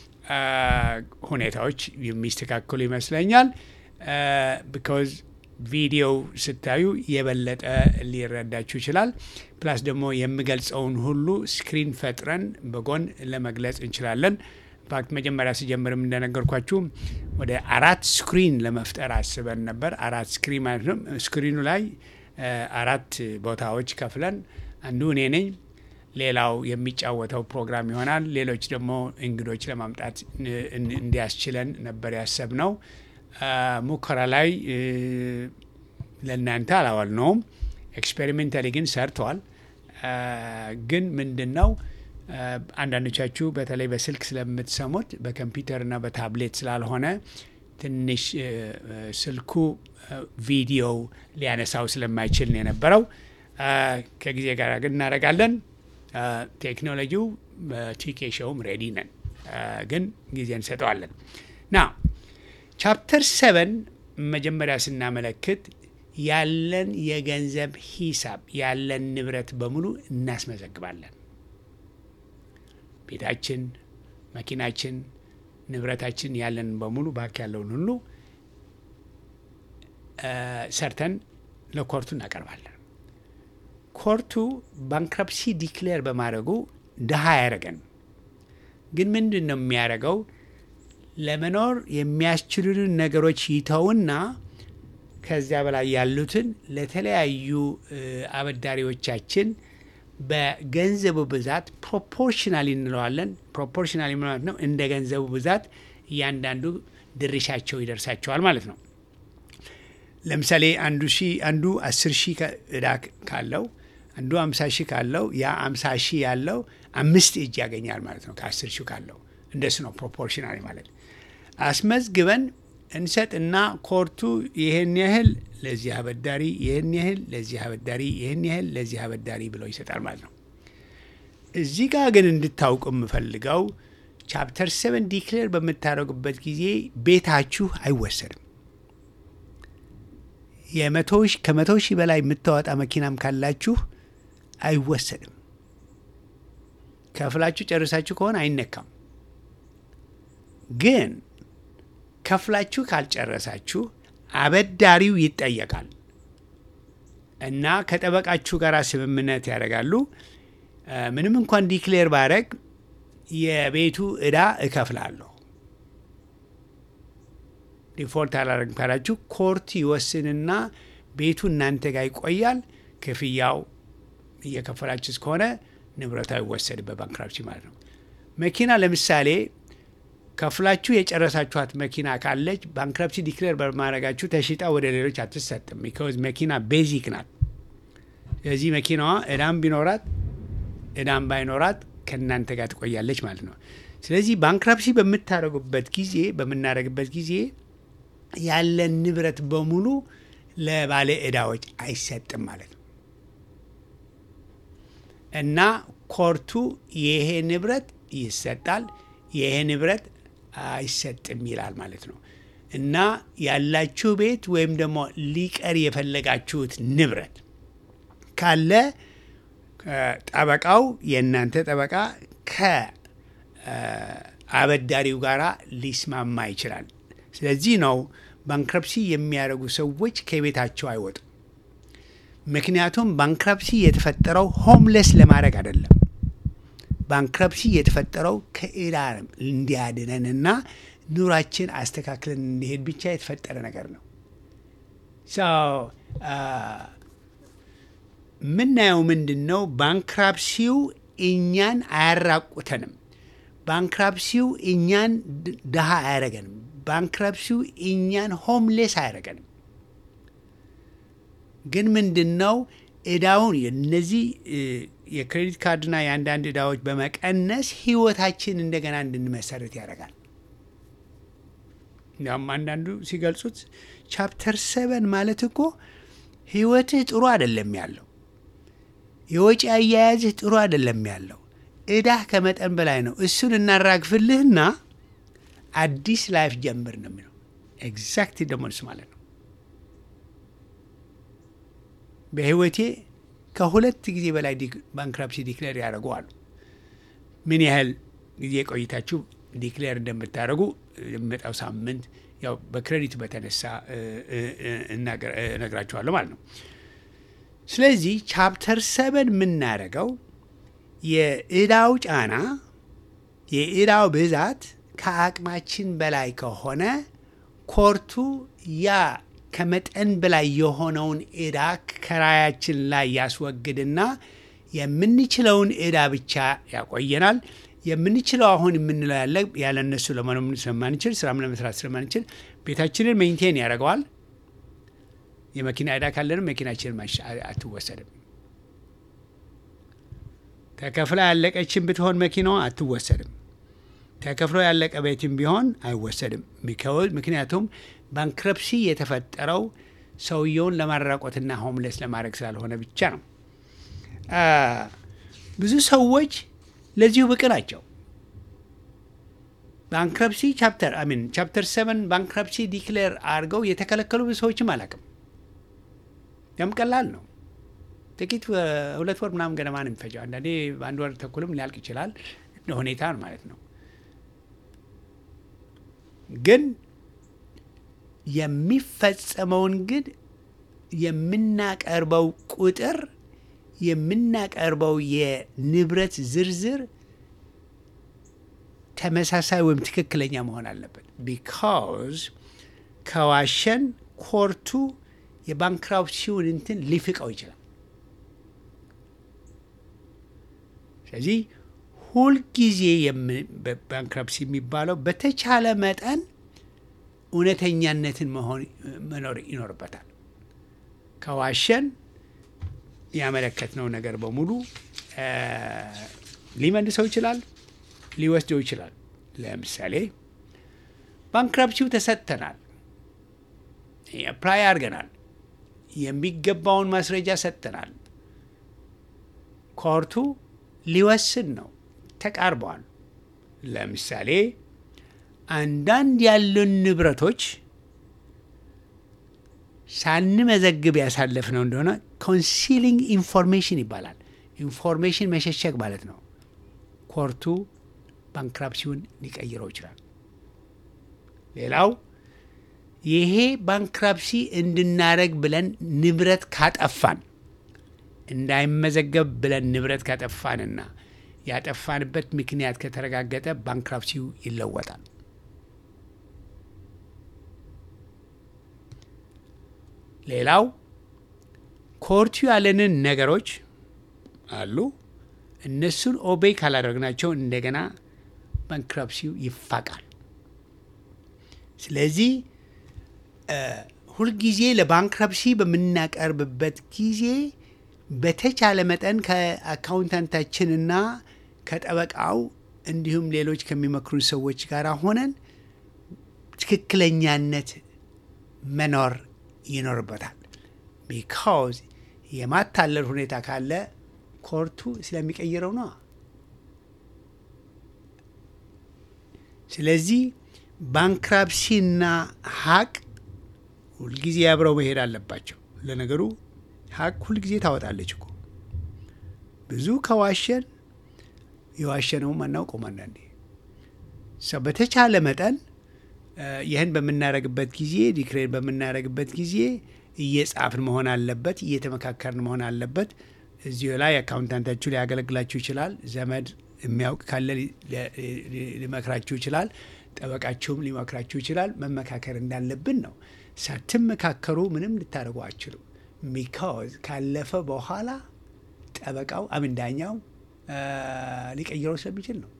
A: ሁኔታዎች የሚስተካከሉ ይመስለኛል። ቢካዝ ቪዲዮው ስታዩ የበለጠ ሊረዳችሁ ይችላል። ፕላስ ደግሞ የምገልጸውን ሁሉ ስክሪን ፈጥረን በጎን ለመግለጽ እንችላለን። ኢንፋክት መጀመሪያ ሲጀምርም እንደነገርኳችሁ ወደ አራት ስክሪን ለመፍጠር አስበን ነበር። አራት ስክሪን ማለት ነው። ስክሪኑ ላይ አራት ቦታዎች ከፍለን አንዱ እኔ ነኝ፣ ሌላው የሚጫወተው ፕሮግራም ይሆናል። ሌሎች ደግሞ እንግዶች ለማምጣት እንዲያስችለን ነበር ያሰብነው። ሙከራ ላይ ለእናንተ አላዋልነውም። ኤክስፔሪሜንታሊ ግን ሰርተዋል። ግን ምንድን ነው አንዳንዶቻችሁ በተለይ በስልክ ስለምትሰሙት በኮምፒውተርና በታብሌት ስላልሆነ ትንሽ ስልኩ ቪዲዮው ሊያነሳው ስለማይችል ነው የነበረው። ከጊዜ ጋር ግን እናደርጋለን። ቴክኖሎጂው በቲኬ ሾውም ሬዲ ነን፣ ግን ጊዜ እንሰጠዋለን ና ቻፕተር ሰቨን መጀመሪያ ስናመለክት ያለን የገንዘብ ሂሳብ ያለን ንብረት በሙሉ እናስመዘግባለን። ቤታችን፣ መኪናችን፣ ንብረታችን ያለን በሙሉ ባክ ያለውን ሁሉ ሰርተን ለኮርቱ እናቀርባለን። ኮርቱ ባንክረፕሲ ዲክሌር በማድረጉ ድሃ ያደረገን ግን ምንድን ነው የሚያደርገው? ለመኖር የሚያስችሉንን ነገሮች ይተውና ከዚያ በላይ ያሉትን ለተለያዩ አበዳሪዎቻችን በገንዘቡ ብዛት ፕሮፖርሽናል እንለዋለን። ፕሮፖርሽናል ማለት ነው እንደ ገንዘቡ ብዛት እያንዳንዱ ድርሻቸው ይደርሳቸዋል ማለት ነው። ለምሳሌ አንዱ ሺ አንዱ አስር ሺህ እዳ ካለው አንዱ አምሳ ሺህ ካለው ያ አምሳ ሺህ ያለው አምስት እጅ ያገኛል ማለት ነው ከአስር ሺህ ካለው እንደሱ ነው ፕሮፖርሽናል ማለት አስመዝግበን እንሰጥና ኮርቱ ይህን ያህል ለዚህ አበዳሪ ይህን ያህል ለዚህ አበዳሪ ይህን ያህል ለዚህ አበዳሪ ብለው ይሰጣል ማለት ነው። እዚህ ጋር ግን እንድታውቁ የምፈልገው ቻፕተር ሰቨን ዲክሌር በምታደርጉበት ጊዜ ቤታችሁ አይወሰድም። የመቶ ከመቶ ሺህ በላይ የምታወጣ መኪናም ካላችሁ አይወሰድም። ከፍላችሁ ጨርሳችሁ ከሆነ አይነካም። ግን ከፍላችሁ ካልጨረሳችሁ አበዳሪው ይጠየቃል እና ከጠበቃችሁ ጋር ስምምነት ያደርጋሉ። ምንም እንኳን ዲክሌር ባረግ የቤቱ እዳ እከፍላለሁ ዲፎልት አላረግም ካላችሁ ኮርት ይወስንና ቤቱ እናንተ ጋር ይቆያል። ክፍያው እየከፈላችሁ እስከሆነ ንብረቱ አይወሰድም በባንክራፕሲ ማለት ነው። መኪና ለምሳሌ ከፍላችሁ የጨረሳችኋት መኪና ካለች ባንክረፕሲ ዲክሌር በማድረጋችሁ ተሽጣ ወደ ሌሎች አትሰጥም። ቢካዝ መኪና ቤዚክ ናት ስለዚህ መኪናዋ እዳም ቢኖራት እዳም ባይኖራት ከእናንተ ጋር ትቆያለች ማለት ነው። ስለዚህ ባንክራፕሲ በምታደርጉበት ጊዜ በምናደርግበት ጊዜ ያለን ንብረት በሙሉ ለባለ እዳዎች አይሰጥም ማለት ነው እና ኮርቱ ይሄ ንብረት ይሰጣል፣ ይሄ ንብረት አይሰጥም ይላል ማለት ነው እና ያላችሁ ቤት ወይም ደግሞ ሊቀር የፈለጋችሁት ንብረት ካለ ጠበቃው የእናንተ ጠበቃ ከአበዳሪው ጋር ሊስማማ ይችላል። ስለዚህ ነው ባንክረፕሲ የሚያደርጉ ሰዎች ከቤታቸው አይወጡም። ምክንያቱም ባንክረፕሲ የተፈጠረው ሆምለስ ለማድረግ አይደለም። ባንክረፕሲ የተፈጠረው ከዕዳ እንዲያድነንና ኑራችን አስተካክለን እንዲሄድ ብቻ የተፈጠረ ነገር ነው። የምናየው ምንድን ነው? ባንክራፕሲው እኛን አያራቁተንም። ባንክራፕሲው እኛን ድሃ አያረገንም። ባንክራፕሲው እኛን ሆምሌስ አያረገንም። ግን ምንድን ነው እዳውን እነዚህ የክሬዲት ካርድና የአንዳንድ እዳዎች በመቀነስ ህይወታችን እንደገና እንድንመሰርት ያደርጋል። እንዲያውም አንዳንዱ ሲገልጹት ቻፕተር ሰቨን ማለት እኮ ህይወትህ ጥሩ አይደለም ያለው፣ የወጪ አያያዝህ ጥሩ አይደለም ያለው፣ እዳህ ከመጠን በላይ ነው። እሱን እናራግፍልህና አዲስ ላይፍ ጀምር ነው የሚለው። ኤግዛክት ደግሞ እሱ ማለት ነው። በህይወቴ ከሁለት ጊዜ በላይ ባንክራፕሲ ዲክሌር ያደርገዋሉ። ምን ያህል ጊዜ ቆይታችሁ ዲክሌር እንደምታደርጉ የሚመጣው ሳምንት ያው በክሬዲቱ በተነሳ እነግራችኋለሁ ማለት ነው። ስለዚህ ቻፕተር ሰበን የምናደርገው የእዳው ጫና የእዳው ብዛት ከአቅማችን በላይ ከሆነ ኮርቱ ያ ከመጠን በላይ የሆነውን እዳ ከራያችን ላይ ያስወግድና የምንችለውን እዳ ብቻ ያቆየናል። የምንችለው አሁን የምንለው ያለ ያለ እነሱ ለመኖር ስለማንችል ስራም ለመስራት ስለማንችል ቤታችንን ሜንቴን ያደርገዋል። የመኪና እዳ ካለንም መኪናችንን አትወሰድም። ተከፍላ ያለቀችን ብትሆን መኪናዋ አትወሰድም። ተከፍሎ ያለቀ ቤትም ቢሆን አይወሰድም። ምክንያቱም ባንክረፕሲ የተፈጠረው ሰውየውን ለማራቆትና ሆምለስ ለማድረግ ስላልሆነ ብቻ ነው። ብዙ ሰዎች ለዚሁ ብቅ ናቸው። ባንክረፕሲ ቻፕተር አሚን ቻፕተር ሰቨን ባንክረፕሲ ዲክሌር አድርገው የተከለከሉ ብዙ ሰዎችም አላውቅም። ያም ቀላል ነው። ጥቂት ሁለት ወር ምናምን ገደማ ነው የሚፈጀው። አንዳንዴ በአንድ ወር ተኩልም ሊያልቅ ይችላል። እንደ ሁኔታ ማለት ነው። ግን የሚፈጸመውን ግን የምናቀርበው ቁጥር የምናቀርበው የንብረት ዝርዝር ተመሳሳይ ወይም ትክክለኛ መሆን አለበት። ቢካዝ ከዋሸን ኮርቱ የባንክራፕሲውን እንትን ሊፍቀው ይችላል። ስለዚህ ሁልጊዜ ባንክራፕሲ የሚባለው በተቻለ መጠን እውነተኛነትን መሆን መኖር ይኖርበታል። ከዋሸን ያመለከትነው ነገር በሙሉ ሊመልሰው ይችላል፣ ሊወስደው ይችላል። ለምሳሌ ባንክራፕሲው ተሰጥተናል፣ አፕላይ አድርገናል፣ የሚገባውን ማስረጃ ሰጥተናል። ኮርቱ ሊወስን ነው፣ ተቃርበዋል። ለምሳሌ አንዳንድ ያሉን ንብረቶች ሳንመዘግብ ያሳለፍነው እንደሆነ ኮንሲሊንግ ኢንፎርሜሽን ይባላል። ኢንፎርሜሽን መሸሸግ ማለት ነው። ኮርቱ ባንክራፕሲውን ሊቀይረው ይችላል። ሌላው ይሄ ባንክራፕሲ እንድናረግ ብለን ንብረት ካጠፋን እንዳይመዘገብ ብለን ንብረት ካጠፋንና ያጠፋንበት ምክንያት ከተረጋገጠ ባንክራፕሲው ይለወጣል። ሌላው ኮርቱ ያለንን ነገሮች አሉ። እነሱን ኦቤይ ካላደረግናቸው እንደገና ባንክራፕሲው ይፋቃል። ስለዚህ ሁልጊዜ ለባንክራፕሲ በምናቀርብበት ጊዜ በተቻለ መጠን ከአካውንታንታችንና ከጠበቃው እንዲሁም ሌሎች ከሚመክሩን ሰዎች ጋር ሆነን ትክክለኛነት መኖር ይኖርበታል። ቢካውዝ የማታለል ሁኔታ ካለ ኮርቱ ስለሚቀይረው ነው። ስለዚህ ባንክራፕሲና ሀቅ ሁልጊዜ አብረው መሄድ አለባቸው። ለነገሩ ሀቅ ሁልጊዜ ታወጣለች እኮ ብዙ ከዋሸን የዋሸነውም አናውቀውም። አንዳንዴ ሰው በተቻለ መጠን ይህን በምናደርግበት ጊዜ ዲክሬር በምናደርግበት ጊዜ እየጻፍን መሆን አለበት፣ እየተመካከርን መሆን አለበት። እዚሁ ላይ አካውንታንታችሁ ሊያገለግላችሁ ይችላል። ዘመድ የሚያውቅ ካለ ሊመክራችሁ ይችላል። ጠበቃችሁም ሊመክራችሁ ይችላል። መመካከር እንዳለብን ነው። ሳትመካከሩ ምንም ልታደርጉ አችሉም። ሚካዝ ካለፈ በኋላ ጠበቃው አምን ዳኛው ሊቀይረው ስለሚችል ነው።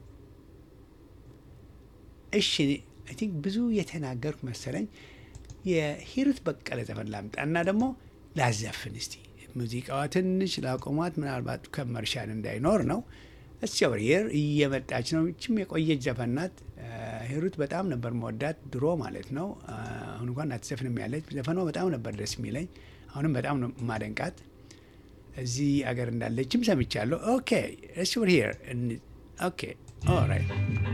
A: እሺ አይ ቲንክ ብዙ የተናገርኩ መሰለኝ። የሂሩት በቀለ ዘፈን ላምጣና ደግሞ ላዘፍን እስቲ። ሙዚቃዋ ትንሽ ላቆሟት፣ ምናልባት ከመርሻን እንዳይኖር ነው። እስቸብርየር እየመጣች ነው። ይችም የቆየች ዘፈን ናት። ሂሩት በጣም ነበር መወዳት ድሮ ማለት ነው። አሁን እንኳን አትዘፍንም ያለች ዘፈኗ በጣም ነበር ደስ የሚለኝ። አሁንም በጣም ነው ማደንቃት። እዚህ አገር እንዳለችም ሰምቻለሁ። ኦኬ እስቸብርየር ኦኬ ኦራይት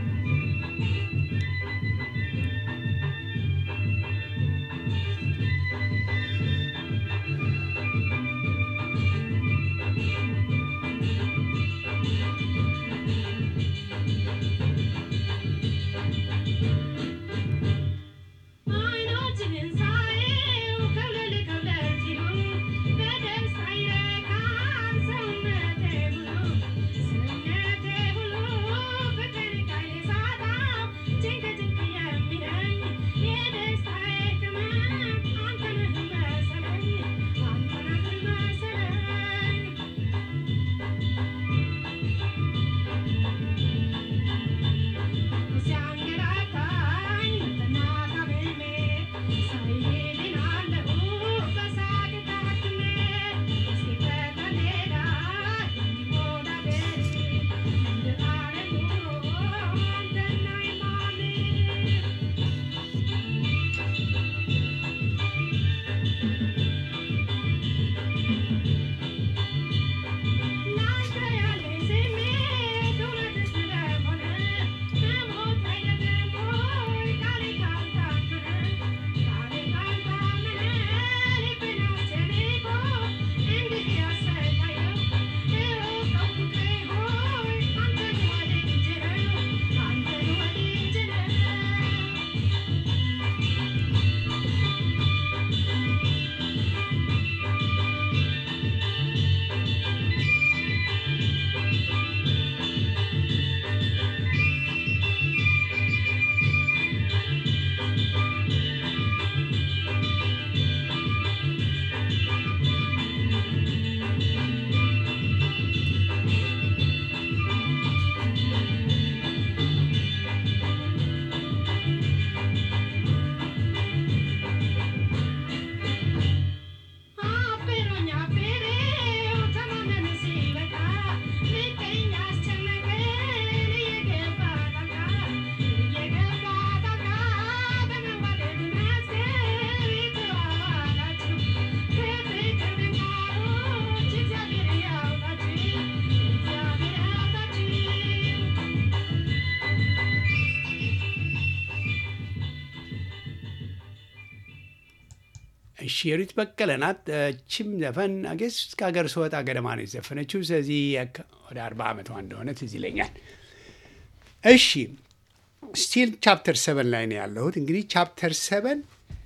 A: ሼሪት በቀለ ናት። ችም ዘፈን አጌስ እስከ ሀገር ስወጣ ገደማ ነው የዘፈነችው። ስለዚህ ወደ አርባ ዓመቷ እንደሆነ ትዝ ይለኛል። እሺ ስቲል ቻፕተር ሰቨን ላይ ነው ያለሁት። እንግዲህ ቻፕተር ሰቨን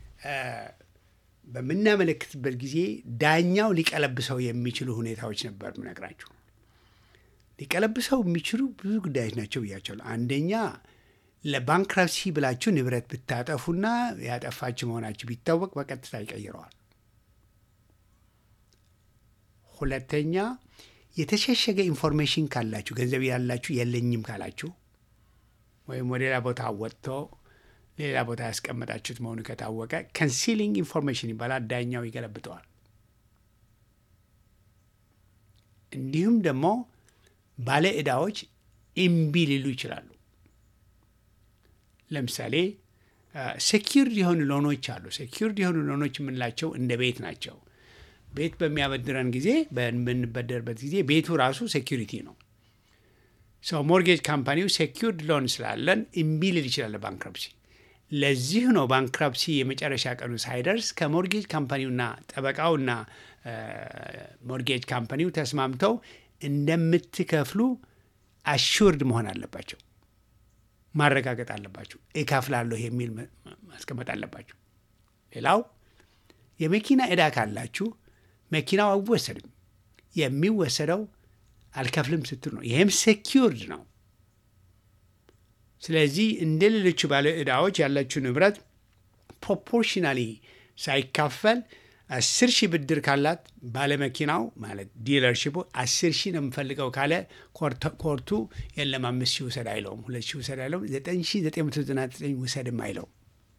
A: በምናመለክትበት ጊዜ ዳኛው ሊቀለብሰው የሚችሉ ሁኔታዎች ነበር ምነግራችሁ። ሊቀለብሰው የሚችሉ ብዙ ጉዳዮች ናቸው ብያቸዋለሁ። አንደኛ ለባንክራፕሲ ብላችሁ ንብረት ብታጠፉና ያጠፋችሁ መሆናችሁ ቢታወቅ በቀጥታ ይቀይረዋል። ሁለተኛ የተሸሸገ ኢንፎርሜሽን ካላችሁ ገንዘብ ያላችሁ የለኝም ካላችሁ ወይም ወደ ሌላ ቦታ ወጥቶ ሌላ ቦታ ያስቀመጣችሁት መሆኑ ከታወቀ ከንሲሊንግ ኢንፎርሜሽን ይባላል። ዳኛው ይገለብጠዋል። እንዲሁም ደግሞ ባለ ዕዳዎች እምቢ ሊሉ ይችላሉ። ለምሳሌ ሴኪርድ የሆኑ ሎኖች አሉ። ሴኪርድ የሆኑ ሎኖች የምንላቸው እንደ ቤት ናቸው። ቤት በሚያበድረን ጊዜ በምንበደርበት ጊዜ ቤቱ ራሱ ሴኪሪቲ ነው። ሰው ሞርጌጅ ካምፓኒው ሴኪርድ ሎን ስላለን እምቢ ሊል ይችላል ባንክረፕሲ። ለዚህ ነው ባንክረፕሲ የመጨረሻ ቀኑ ሳይደርስ ከሞርጌጅ ካምፓኒውና ጠበቃውና ሞርጌጅ ካምፓኒው ተስማምተው እንደምትከፍሉ አሹርድ መሆን አለባቸው፣ ማረጋገጥ አለባቸው። እከፍላለሁ የሚል ማስቀመጥ አለባቸው። ሌላው የመኪና ዕዳ ካላችሁ መኪናው አይወሰድም። የሚወሰደው አልከፍልም ስትል ነው። ይህም ሴኪርድ ነው። ስለዚህ እንደ ሌሎቹ ባለ ዕዳዎች ያላችሁ ንብረት ፕሮፖርሽናሊ ሳይካፈል አስር ሺህ ብድር ካላት ባለመኪናው ማለት ዲለርሽፑ አስር ሺህ ነው የምፈልገው ካለ ኮርቱ የለም አምስት ሺህ ውሰድ አይለውም፣ ሁለት ሺህ ውሰድ አይለውም፣ ዘጠኝ ሺህ ዘጠኝ መቶ ዘጠና ዘጠኝ ውሰድም አይለውም።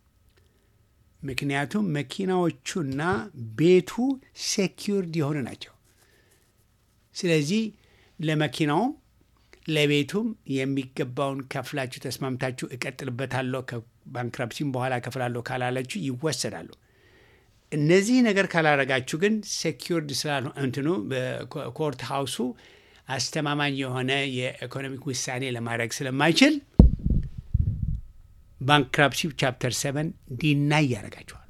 A: ምክንያቱም መኪናዎቹና ቤቱ ሴኪርድ የሆኑ ናቸው። ስለዚህ ለመኪናውም ለቤቱም የሚገባውን ከፍላችሁ ተስማምታችሁ እቀጥልበታለሁ ከባንክራፕሲም በኋላ ከፍላለሁ ካላለችሁ ይወሰዳሉ። እነዚህ ነገር ካላረጋችሁ ግን ሴኪርድ ስላል እንትኑ በኮርት ሃውሱ አስተማማኝ የሆነ የኢኮኖሚክ ውሳኔ ለማድረግ ስለማይችል ባንክራፕሲ ቻፕተር ሰቨን ዲናይ ያደርጋችኋል።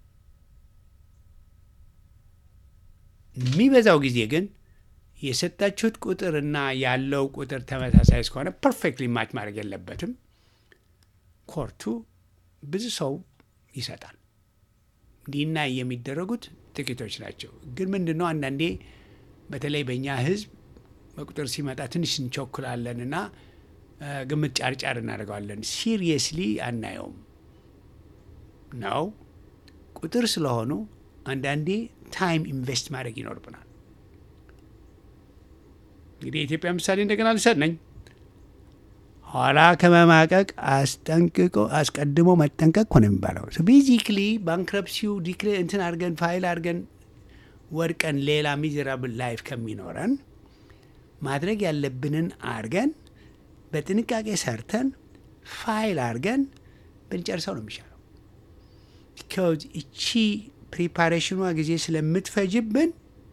A: የሚበዛው ጊዜ ግን የሰጣችሁት ቁጥርና ያለው ቁጥር ተመሳሳይ እስከሆነ ፐርፌክትሊ ማች ማድረግ የለበትም። ኮርቱ ብዙ ሰው ይሰጣል። ዲናይ የሚደረጉት ጥቂቶች ናቸው። ግን ምንድን ነው አንዳንዴ በተለይ በእኛ ሕዝብ በቁጥር ሲመጣ ትንሽ እንቸኩላለን እና ግምት ጫርጫር እናደርገዋለን። ሲሪየስሊ አናየውም ነው ቁጥር ስለሆኑ አንዳንዴ ታይም ኢንቨስት ማድረግ ይኖርብናል። እንግዲህ የኢትዮጵያ ምሳሌ እንደገና ልሰጥ ነኝ። ኋላ ከመማቀቅ አስጠንቅቆ አስቀድሞ መጠንቀቅ ሆነ የሚባለው ቤዚክሊ ባንክረፕሲው ዲክሌ እንትን አድርገን ፋይል አድርገን ወድቀን ሌላ ሚዘራብል ላይፍ ከሚኖረን ማድረግ ያለብንን አድርገን በጥንቃቄ ሰርተን ፋይል አድርገን ብንጨርሰው ነው የሚሻለው። ቢካዝ እቺ ፕሪፓሬሽኗ ጊዜ ስለምትፈጅብን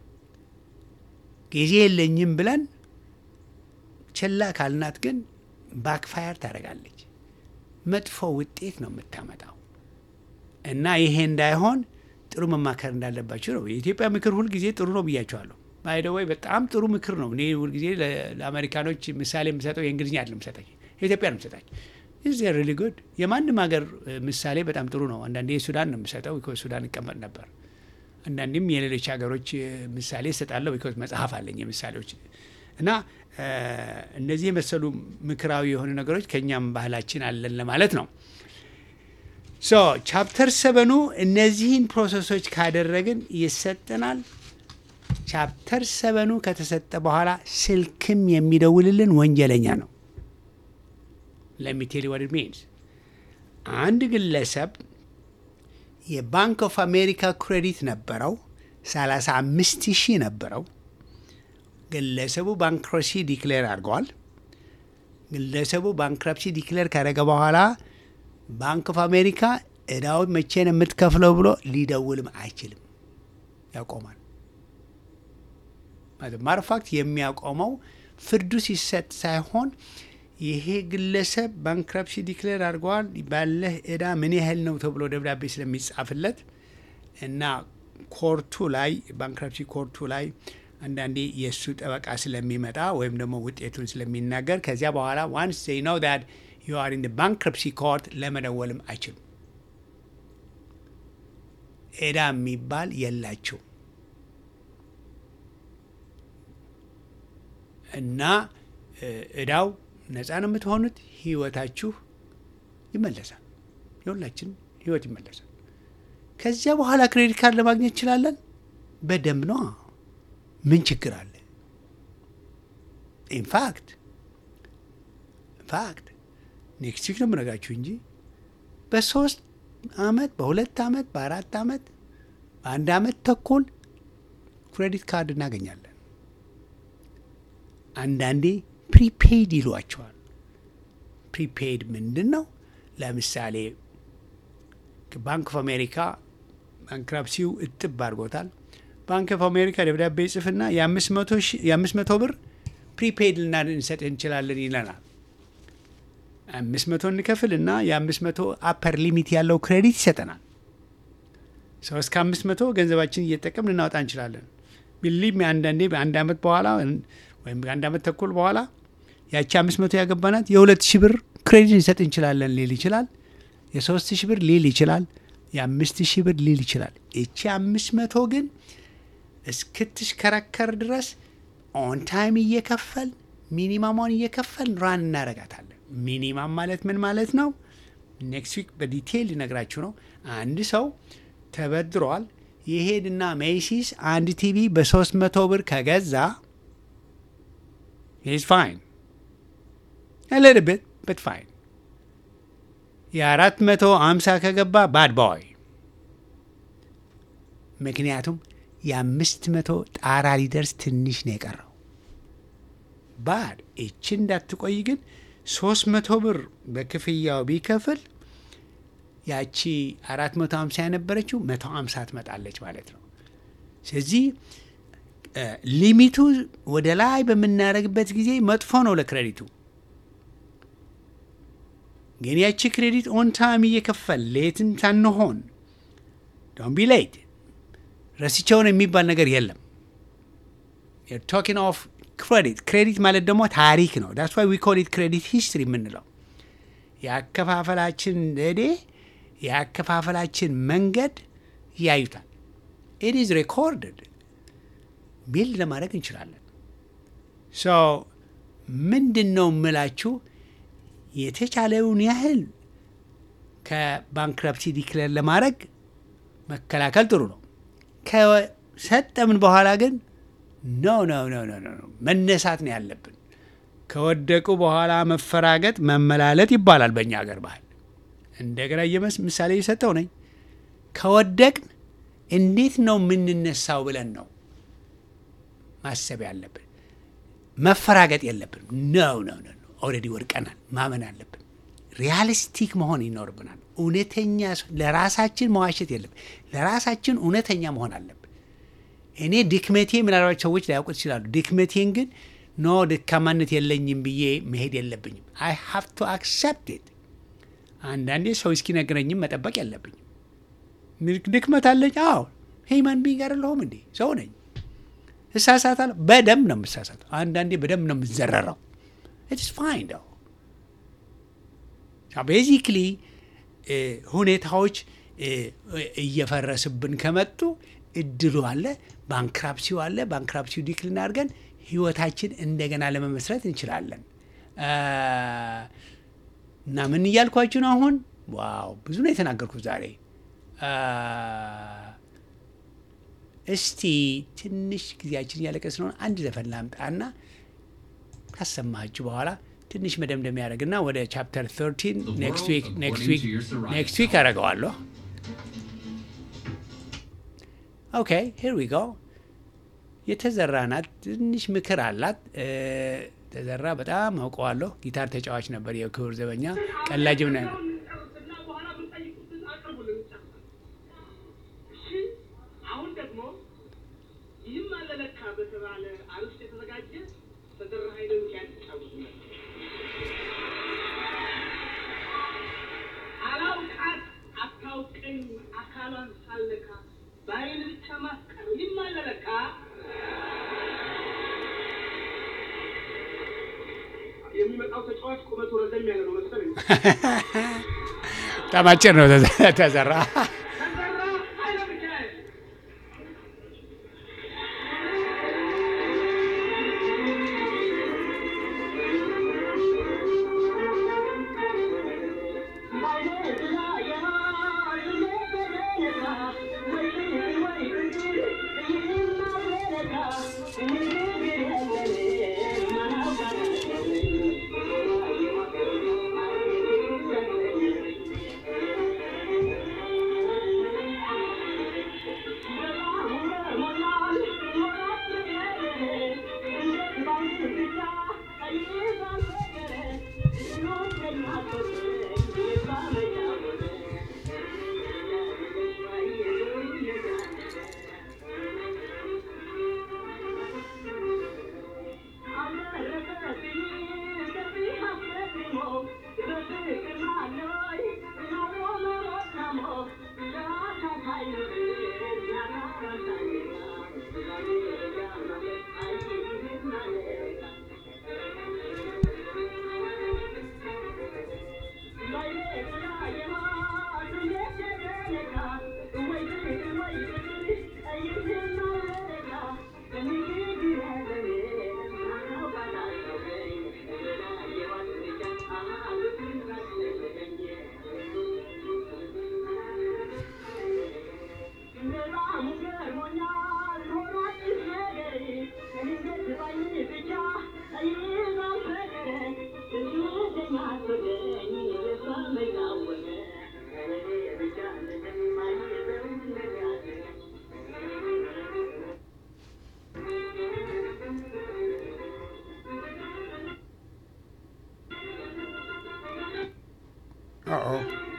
A: ጊዜ የለኝም ብለን ችላ ካልናት ግን ባክፋየር ታደርጋለች። መጥፎ ውጤት ነው የምታመጣው እና ይሄ እንዳይሆን ጥሩ መማከር እንዳለባቸው ነው። የኢትዮጵያ ምክር ሁልጊዜ ጥሩ ነው ብያቸዋለሁ። ባይደወይ በጣም ጥሩ ምክር ነው። እኔ ሁልጊዜ ለአሜሪካኖች ምሳሌ የምሰጠው የእንግሊዝኛ አይደለም የምሰጣቸው የኢትዮጵያ ነው የምሰጣቸው። ኢዝ ሪሊ ጉድ። የማንም ሀገር ምሳሌ በጣም ጥሩ ነው። አንዳንዴ የሱዳን ነው የምሰጠው ቢኮዝ ሱዳን ይቀመጥ ነበር። አንዳንዴም የሌሎች ሀገሮች ምሳሌ እሰጣለሁ ቢኮዝ መጽሐፍ አለኝ የምሳሌዎች እና እነዚህ የመሰሉ ምክራዊ የሆኑ ነገሮች ከእኛም ባህላችን አለን ለማለት ነው። ሶ ቻፕተር ሰበኑ እነዚህን ፕሮሰሶች ካደረግን ይሰጠናል። ቻፕተር ሰበኑ ከተሰጠ በኋላ ስልክም የሚደውልልን ወንጀለኛ ነው። ለሚቴል ወድ ሚንስ አንድ ግለሰብ የባንክ ኦፍ አሜሪካ ክሬዲት ነበረው 35 ሺህ ነበረው። ግለሰቡ ባንክረፕሲ ዲክሌር አድርገዋል። ግለሰቡ ባንክረፕሲ ዲክሌር ካደረገ በኋላ ባንክ ኦፍ አሜሪካ እዳውን መቼ ነው የምትከፍለው ብሎ ሊደውልም አይችልም፣ ያቆማል። ማርፋክት የሚያቆመው ፍርዱ ሲሰጥ ሳይሆን ይሄ ግለሰብ ባንክረፕሲ ዲክሌር አድርገዋል ባለህ እዳ ምን ያህል ነው ተብሎ ደብዳቤ ስለሚጻፍለት እና ኮርቱ ላይ ባንክረፕሲ ኮርቱ ላይ አንዳንዴ የእሱ ጠበቃ ስለሚመጣ ወይም ደግሞ ውጤቱን ስለሚናገር ከዚያ በኋላ ዋንስ ዜይ ኖው ዳት ዩ አር ኢን ባንክረፕሲ ኮርት ለመደወልም አይችሉም። እዳ የሚባል የላቸው እና እዳው ነፃ ነው የምትሆኑት። ህይወታችሁ ይመለሳል። የሁላችን ህይወት ይመለሳል። ከዚያ በኋላ ክሬዲት ካርድ ለማግኘት እንችላለን። በደንብ ነው። ምን ችግር አለ? ኢንፋክት ኢንፋክት ኔክስት ዊክ ነው የምነግራችሁ እንጂ በሶስት አመት በሁለት አመት በአራት አመት በአንድ አመት ተኩል ክሬዲት ካርድ እናገኛለን። አንዳንዴ ፕሪፔይድ ይሏቸዋል። ፕሪፔይድ ምንድን ነው? ለምሳሌ ባንክ ኦፍ አሜሪካ ባንክራፕሲው እጥብ አድርጎታል። ባንክ ኦፍ አሜሪካ ደብዳቤ ጽፍና የአምስት መቶ ብር ፕሪፔይድ ልናንሰጥ እንችላለን ይለናል። አምስት መቶ እንከፍል እና የአምስት መቶ አፐር ሊሚት ያለው ክሬዲት ይሰጠናል። ሰው እስከ አምስት መቶ ገንዘባችን እየጠቀም ልናወጣ እንችላለን። ቢሊቭ አንዳንዴ በአንድ አመት በኋላ ወይም በአንድ አመት ተኩል በኋላ ያቺ አምስት መቶ ያገባናት የሁለት ሺህ ብር ክሬዲት ሊሰጥ እንችላለን ሊል ይችላል። የሶስት ሺህ ብር ሊል ይችላል። የአምስት ሺህ ብር ሊል ይችላል። ይቺ አምስት መቶ ግን እስክትሽከረከር ድረስ ኦን ታይም እየከፈል ሚኒማሟን እየከፈል ራን እናረጋታለን። ሚኒማም ማለት ምን ማለት ነው? ኔክስት ዊክ በዲቴይል ሊነግራችሁ ነው። አንድ ሰው ተበድሯል። ይሄድና ሜሲስ አንድ ቲቪ በሶስት መቶ ብር ከገዛ ኢዝ ፋይን ሊትል ቢት በት ፋይን። የአራት መቶ አምሳ ከገባ ባድ ቦይ። ምክንያቱም የአምስት መቶ ጣራ ሊደርስ ትንሽ ነው የቀረው። ባድ እቺ እንዳትቆይ ግን ሶስት መቶ ብር በክፍያው ቢከፍል ያቺ አራት መቶ ሀምሳ የነበረችው መቶ ሀምሳ ትመጣለች ማለት ነው። ስለዚህ ሊሚቱ ወደ ላይ በምናደርግበት ጊዜ መጥፎ ነው ለክሬዲቱ። ግን ያቺ ክሬዲት ኦን ታይም እየከፈል ሌትን ሳንሆን ዶንት ቢ ሌት ረስቸውን የሚባል ነገር የለም። ቶኪንግ ኦፍ ክሬዲት ክሬዲት ማለት ደግሞ ታሪክ ነው። ዳስ ዋይ ዊ ኮል ኢት ክሬዲት ሂስትሪ የምንለው የአከፋፈላችን ዘዴ የአከፋፈላችን መንገድ ያዩታል። ኢት ኢዝ ሬኮርድድ ቢልድ ለማድረግ እንችላለን። ሶ ምንድን ነው የምላችሁ የተቻለውን ያህል ከባንክረፕሲ ዲክለር ለማድረግ መከላከል ጥሩ ነው። ከሰጠምን በኋላ ግን ኖ ኖ ኖ ኖ ኖ መነሳት ነው ያለብን። ከወደቁ በኋላ መፈራገጥ መመላለት ይባላል በእኛ ሀገር ባህል። እንደገና የመስ ምሳሌ የሰጠው ነኝ። ከወደቅን እንዴት ነው የምንነሳው ብለን ነው ማሰብ ያለብን። መፈራገጥ የለብን። ነው ነው ነው ኦልሬዲ ወድቀናል ማመን አለብን። ሪያሊስቲክ መሆን ይኖርብናል። እውነተኛ ለራሳችን መዋሸት የለብን። ለራሳችን እውነተኛ መሆን አለብን። እኔ ድክመቴ ምናልባት ሰዎች ላያውቁት ይችላሉ። ድክመቴን ግን ኖ ድካማነት የለኝም ብዬ መሄድ የለብኝም። አይ ሃቭ ቱ አክሰፕት ኢት። አንዳንዴ ሰው እስኪነግረኝም መጠበቅ የለብኝም። ድክመት አለኝ። አዎ ሂማን ቢንግ አይደለሁም እንዴ? ሰው ነኝ። እሳሳታለሁ። በደንብ ነው የምሳሳተው። አንዳንዴ በደንብ ነው የምዘረረው። ኢትስ ፋይን ው ቤዚክሊ ሁኔታዎች እየፈረስብን ከመጡ እድሉ አለ፣ ባንክራፕሲው አለ። ባንክራፕሲው ዲክልን አድርገን ህይወታችን እንደገና ለመመስረት እንችላለን። እና ምን እያልኳችሁ ነው አሁን? ዋው ብዙ ነው የተናገርኩት ዛሬ። እስቲ ትንሽ ጊዜያችን እያለቀ ስለሆነ አንድ ዘፈን ላምጣና ካሰማችሁ በኋላ ትንሽ መደምደም ያደርግና ወደ ቻፕተር 13 ኔክስት ዊክ ኔክስት ዊክ አደርገዋለሁ። ኦኬ ሄር ዊ ጎ። የተዘራ ናት። ትንሽ ምክር አላት። ተዘራ በጣም አውቀዋለሁ። ጊታር ተጫዋች ነበር፣ የክብር ዘበኛ ቀላጅም ነ
B: አሁን ደግሞ ይህም አለለካ በተባለ አርስት የተዘጋጀ ተዘራ ኃይለ ሚካኤል ይጫወቱ አላውቃት አታውቀኝ አካሏን ሳልነካ በአይን ብቻ ማፍቀር ይህም አለለካ የሚመጣው ተጫዋች ቁመቱ ረዘም ያለ ነው መሰለኝ።
A: በጣም አጭር ነው ተዘራ።
B: ተዘራ ኃይለ ሚካኤል
C: Thank you.
A: Uh-oh.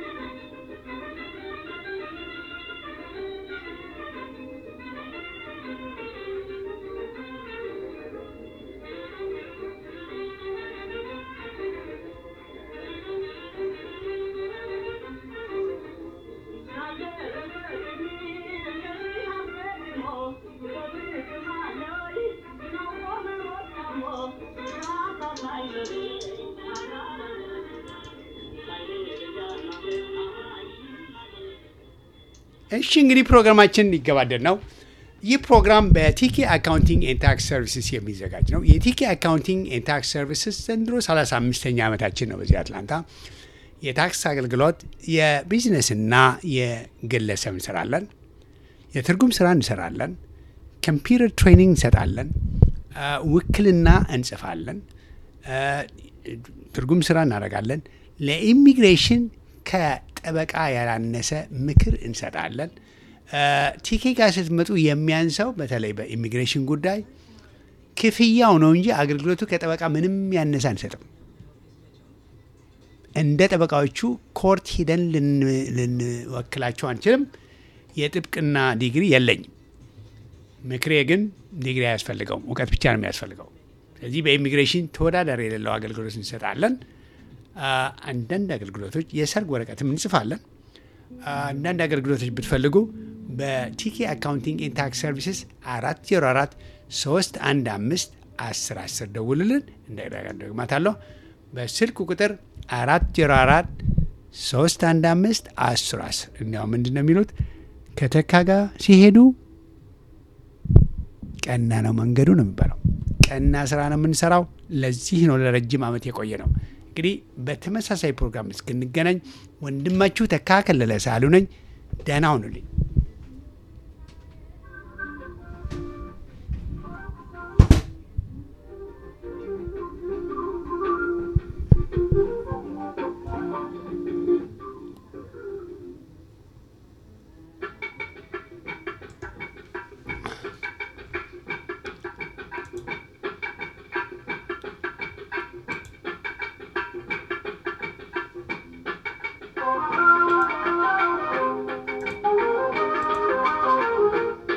A: እሺ እንግዲህ ፕሮግራማችን ሊገባደድ ነው። ይህ ፕሮግራም በቲኬ አካውንቲንግ ኤንድ ታክስ ሰርቪስስ የሚዘጋጅ ነው። የቲኬ አካውንቲንግ ኤንድ ታክስ ሰርቪስስ ዘንድሮ 35ኛ ዓመታችን ነው በዚህ አትላንታ። የታክስ አገልግሎት የቢዝነስና የግለሰብ እንሰራለን። የትርጉም ስራ እንሰራለን። ኮምፒውተር ትሬኒንግ እንሰጣለን። ውክልና እንጽፋለን። ትርጉም ስራ እናደርጋለን። ለኢሚግሬሽን ከጠበቃ ያላነሰ ምክር እንሰጣለን። ቲኬ ጋር ስትመጡ የሚያንሰው በተለይ በኢሚግሬሽን ጉዳይ ክፍያው ነው እንጂ አገልግሎቱ ከጠበቃ ምንም ያነሰ አንሰጥም። እንደ ጠበቃዎቹ ኮርት ሂደን ልንወክላቸው አንችልም። የጥብቅና ዲግሪ የለኝም። ምክሬ ግን ዲግሪ አያስፈልገውም፣ እውቀት ብቻ ነው የሚያስፈልገው። ስለዚህ በኢሚግሬሽን ተወዳዳሪ የሌለው አገልግሎት እንሰጣለን። አንዳንድ አገልግሎቶች የሰርግ ወረቀትም እንጽፋለን። አንዳንድ አገልግሎቶች ብትፈልጉ በቲኬ አካውንቲንግ ኤንድ ታክስ ሰርቪስስ አራት ዜሮ አራት ሶስት አንድ አምስት አስር አስር ደውልልን። እንደግማታለሁ በስልክ ቁጥር አራት ዜሮ አራት ሶስት አንድ አምስት አስር አስር እንዲያው ምንድን ነው የሚሉት ከተካ ጋር ሲሄዱ ቀና ነው መንገዱ ነው የሚባለው። ቀና ስራ ነው የምንሰራው። ለዚህ ነው ለረጅም ዓመት የቆየ ነው። እንግዲህ በተመሳሳይ ፕሮግራም እስክንገናኝ ወንድማችሁ ተካ ከለለ ሳሉ ነኝ። ደህና ሁኑልኝ።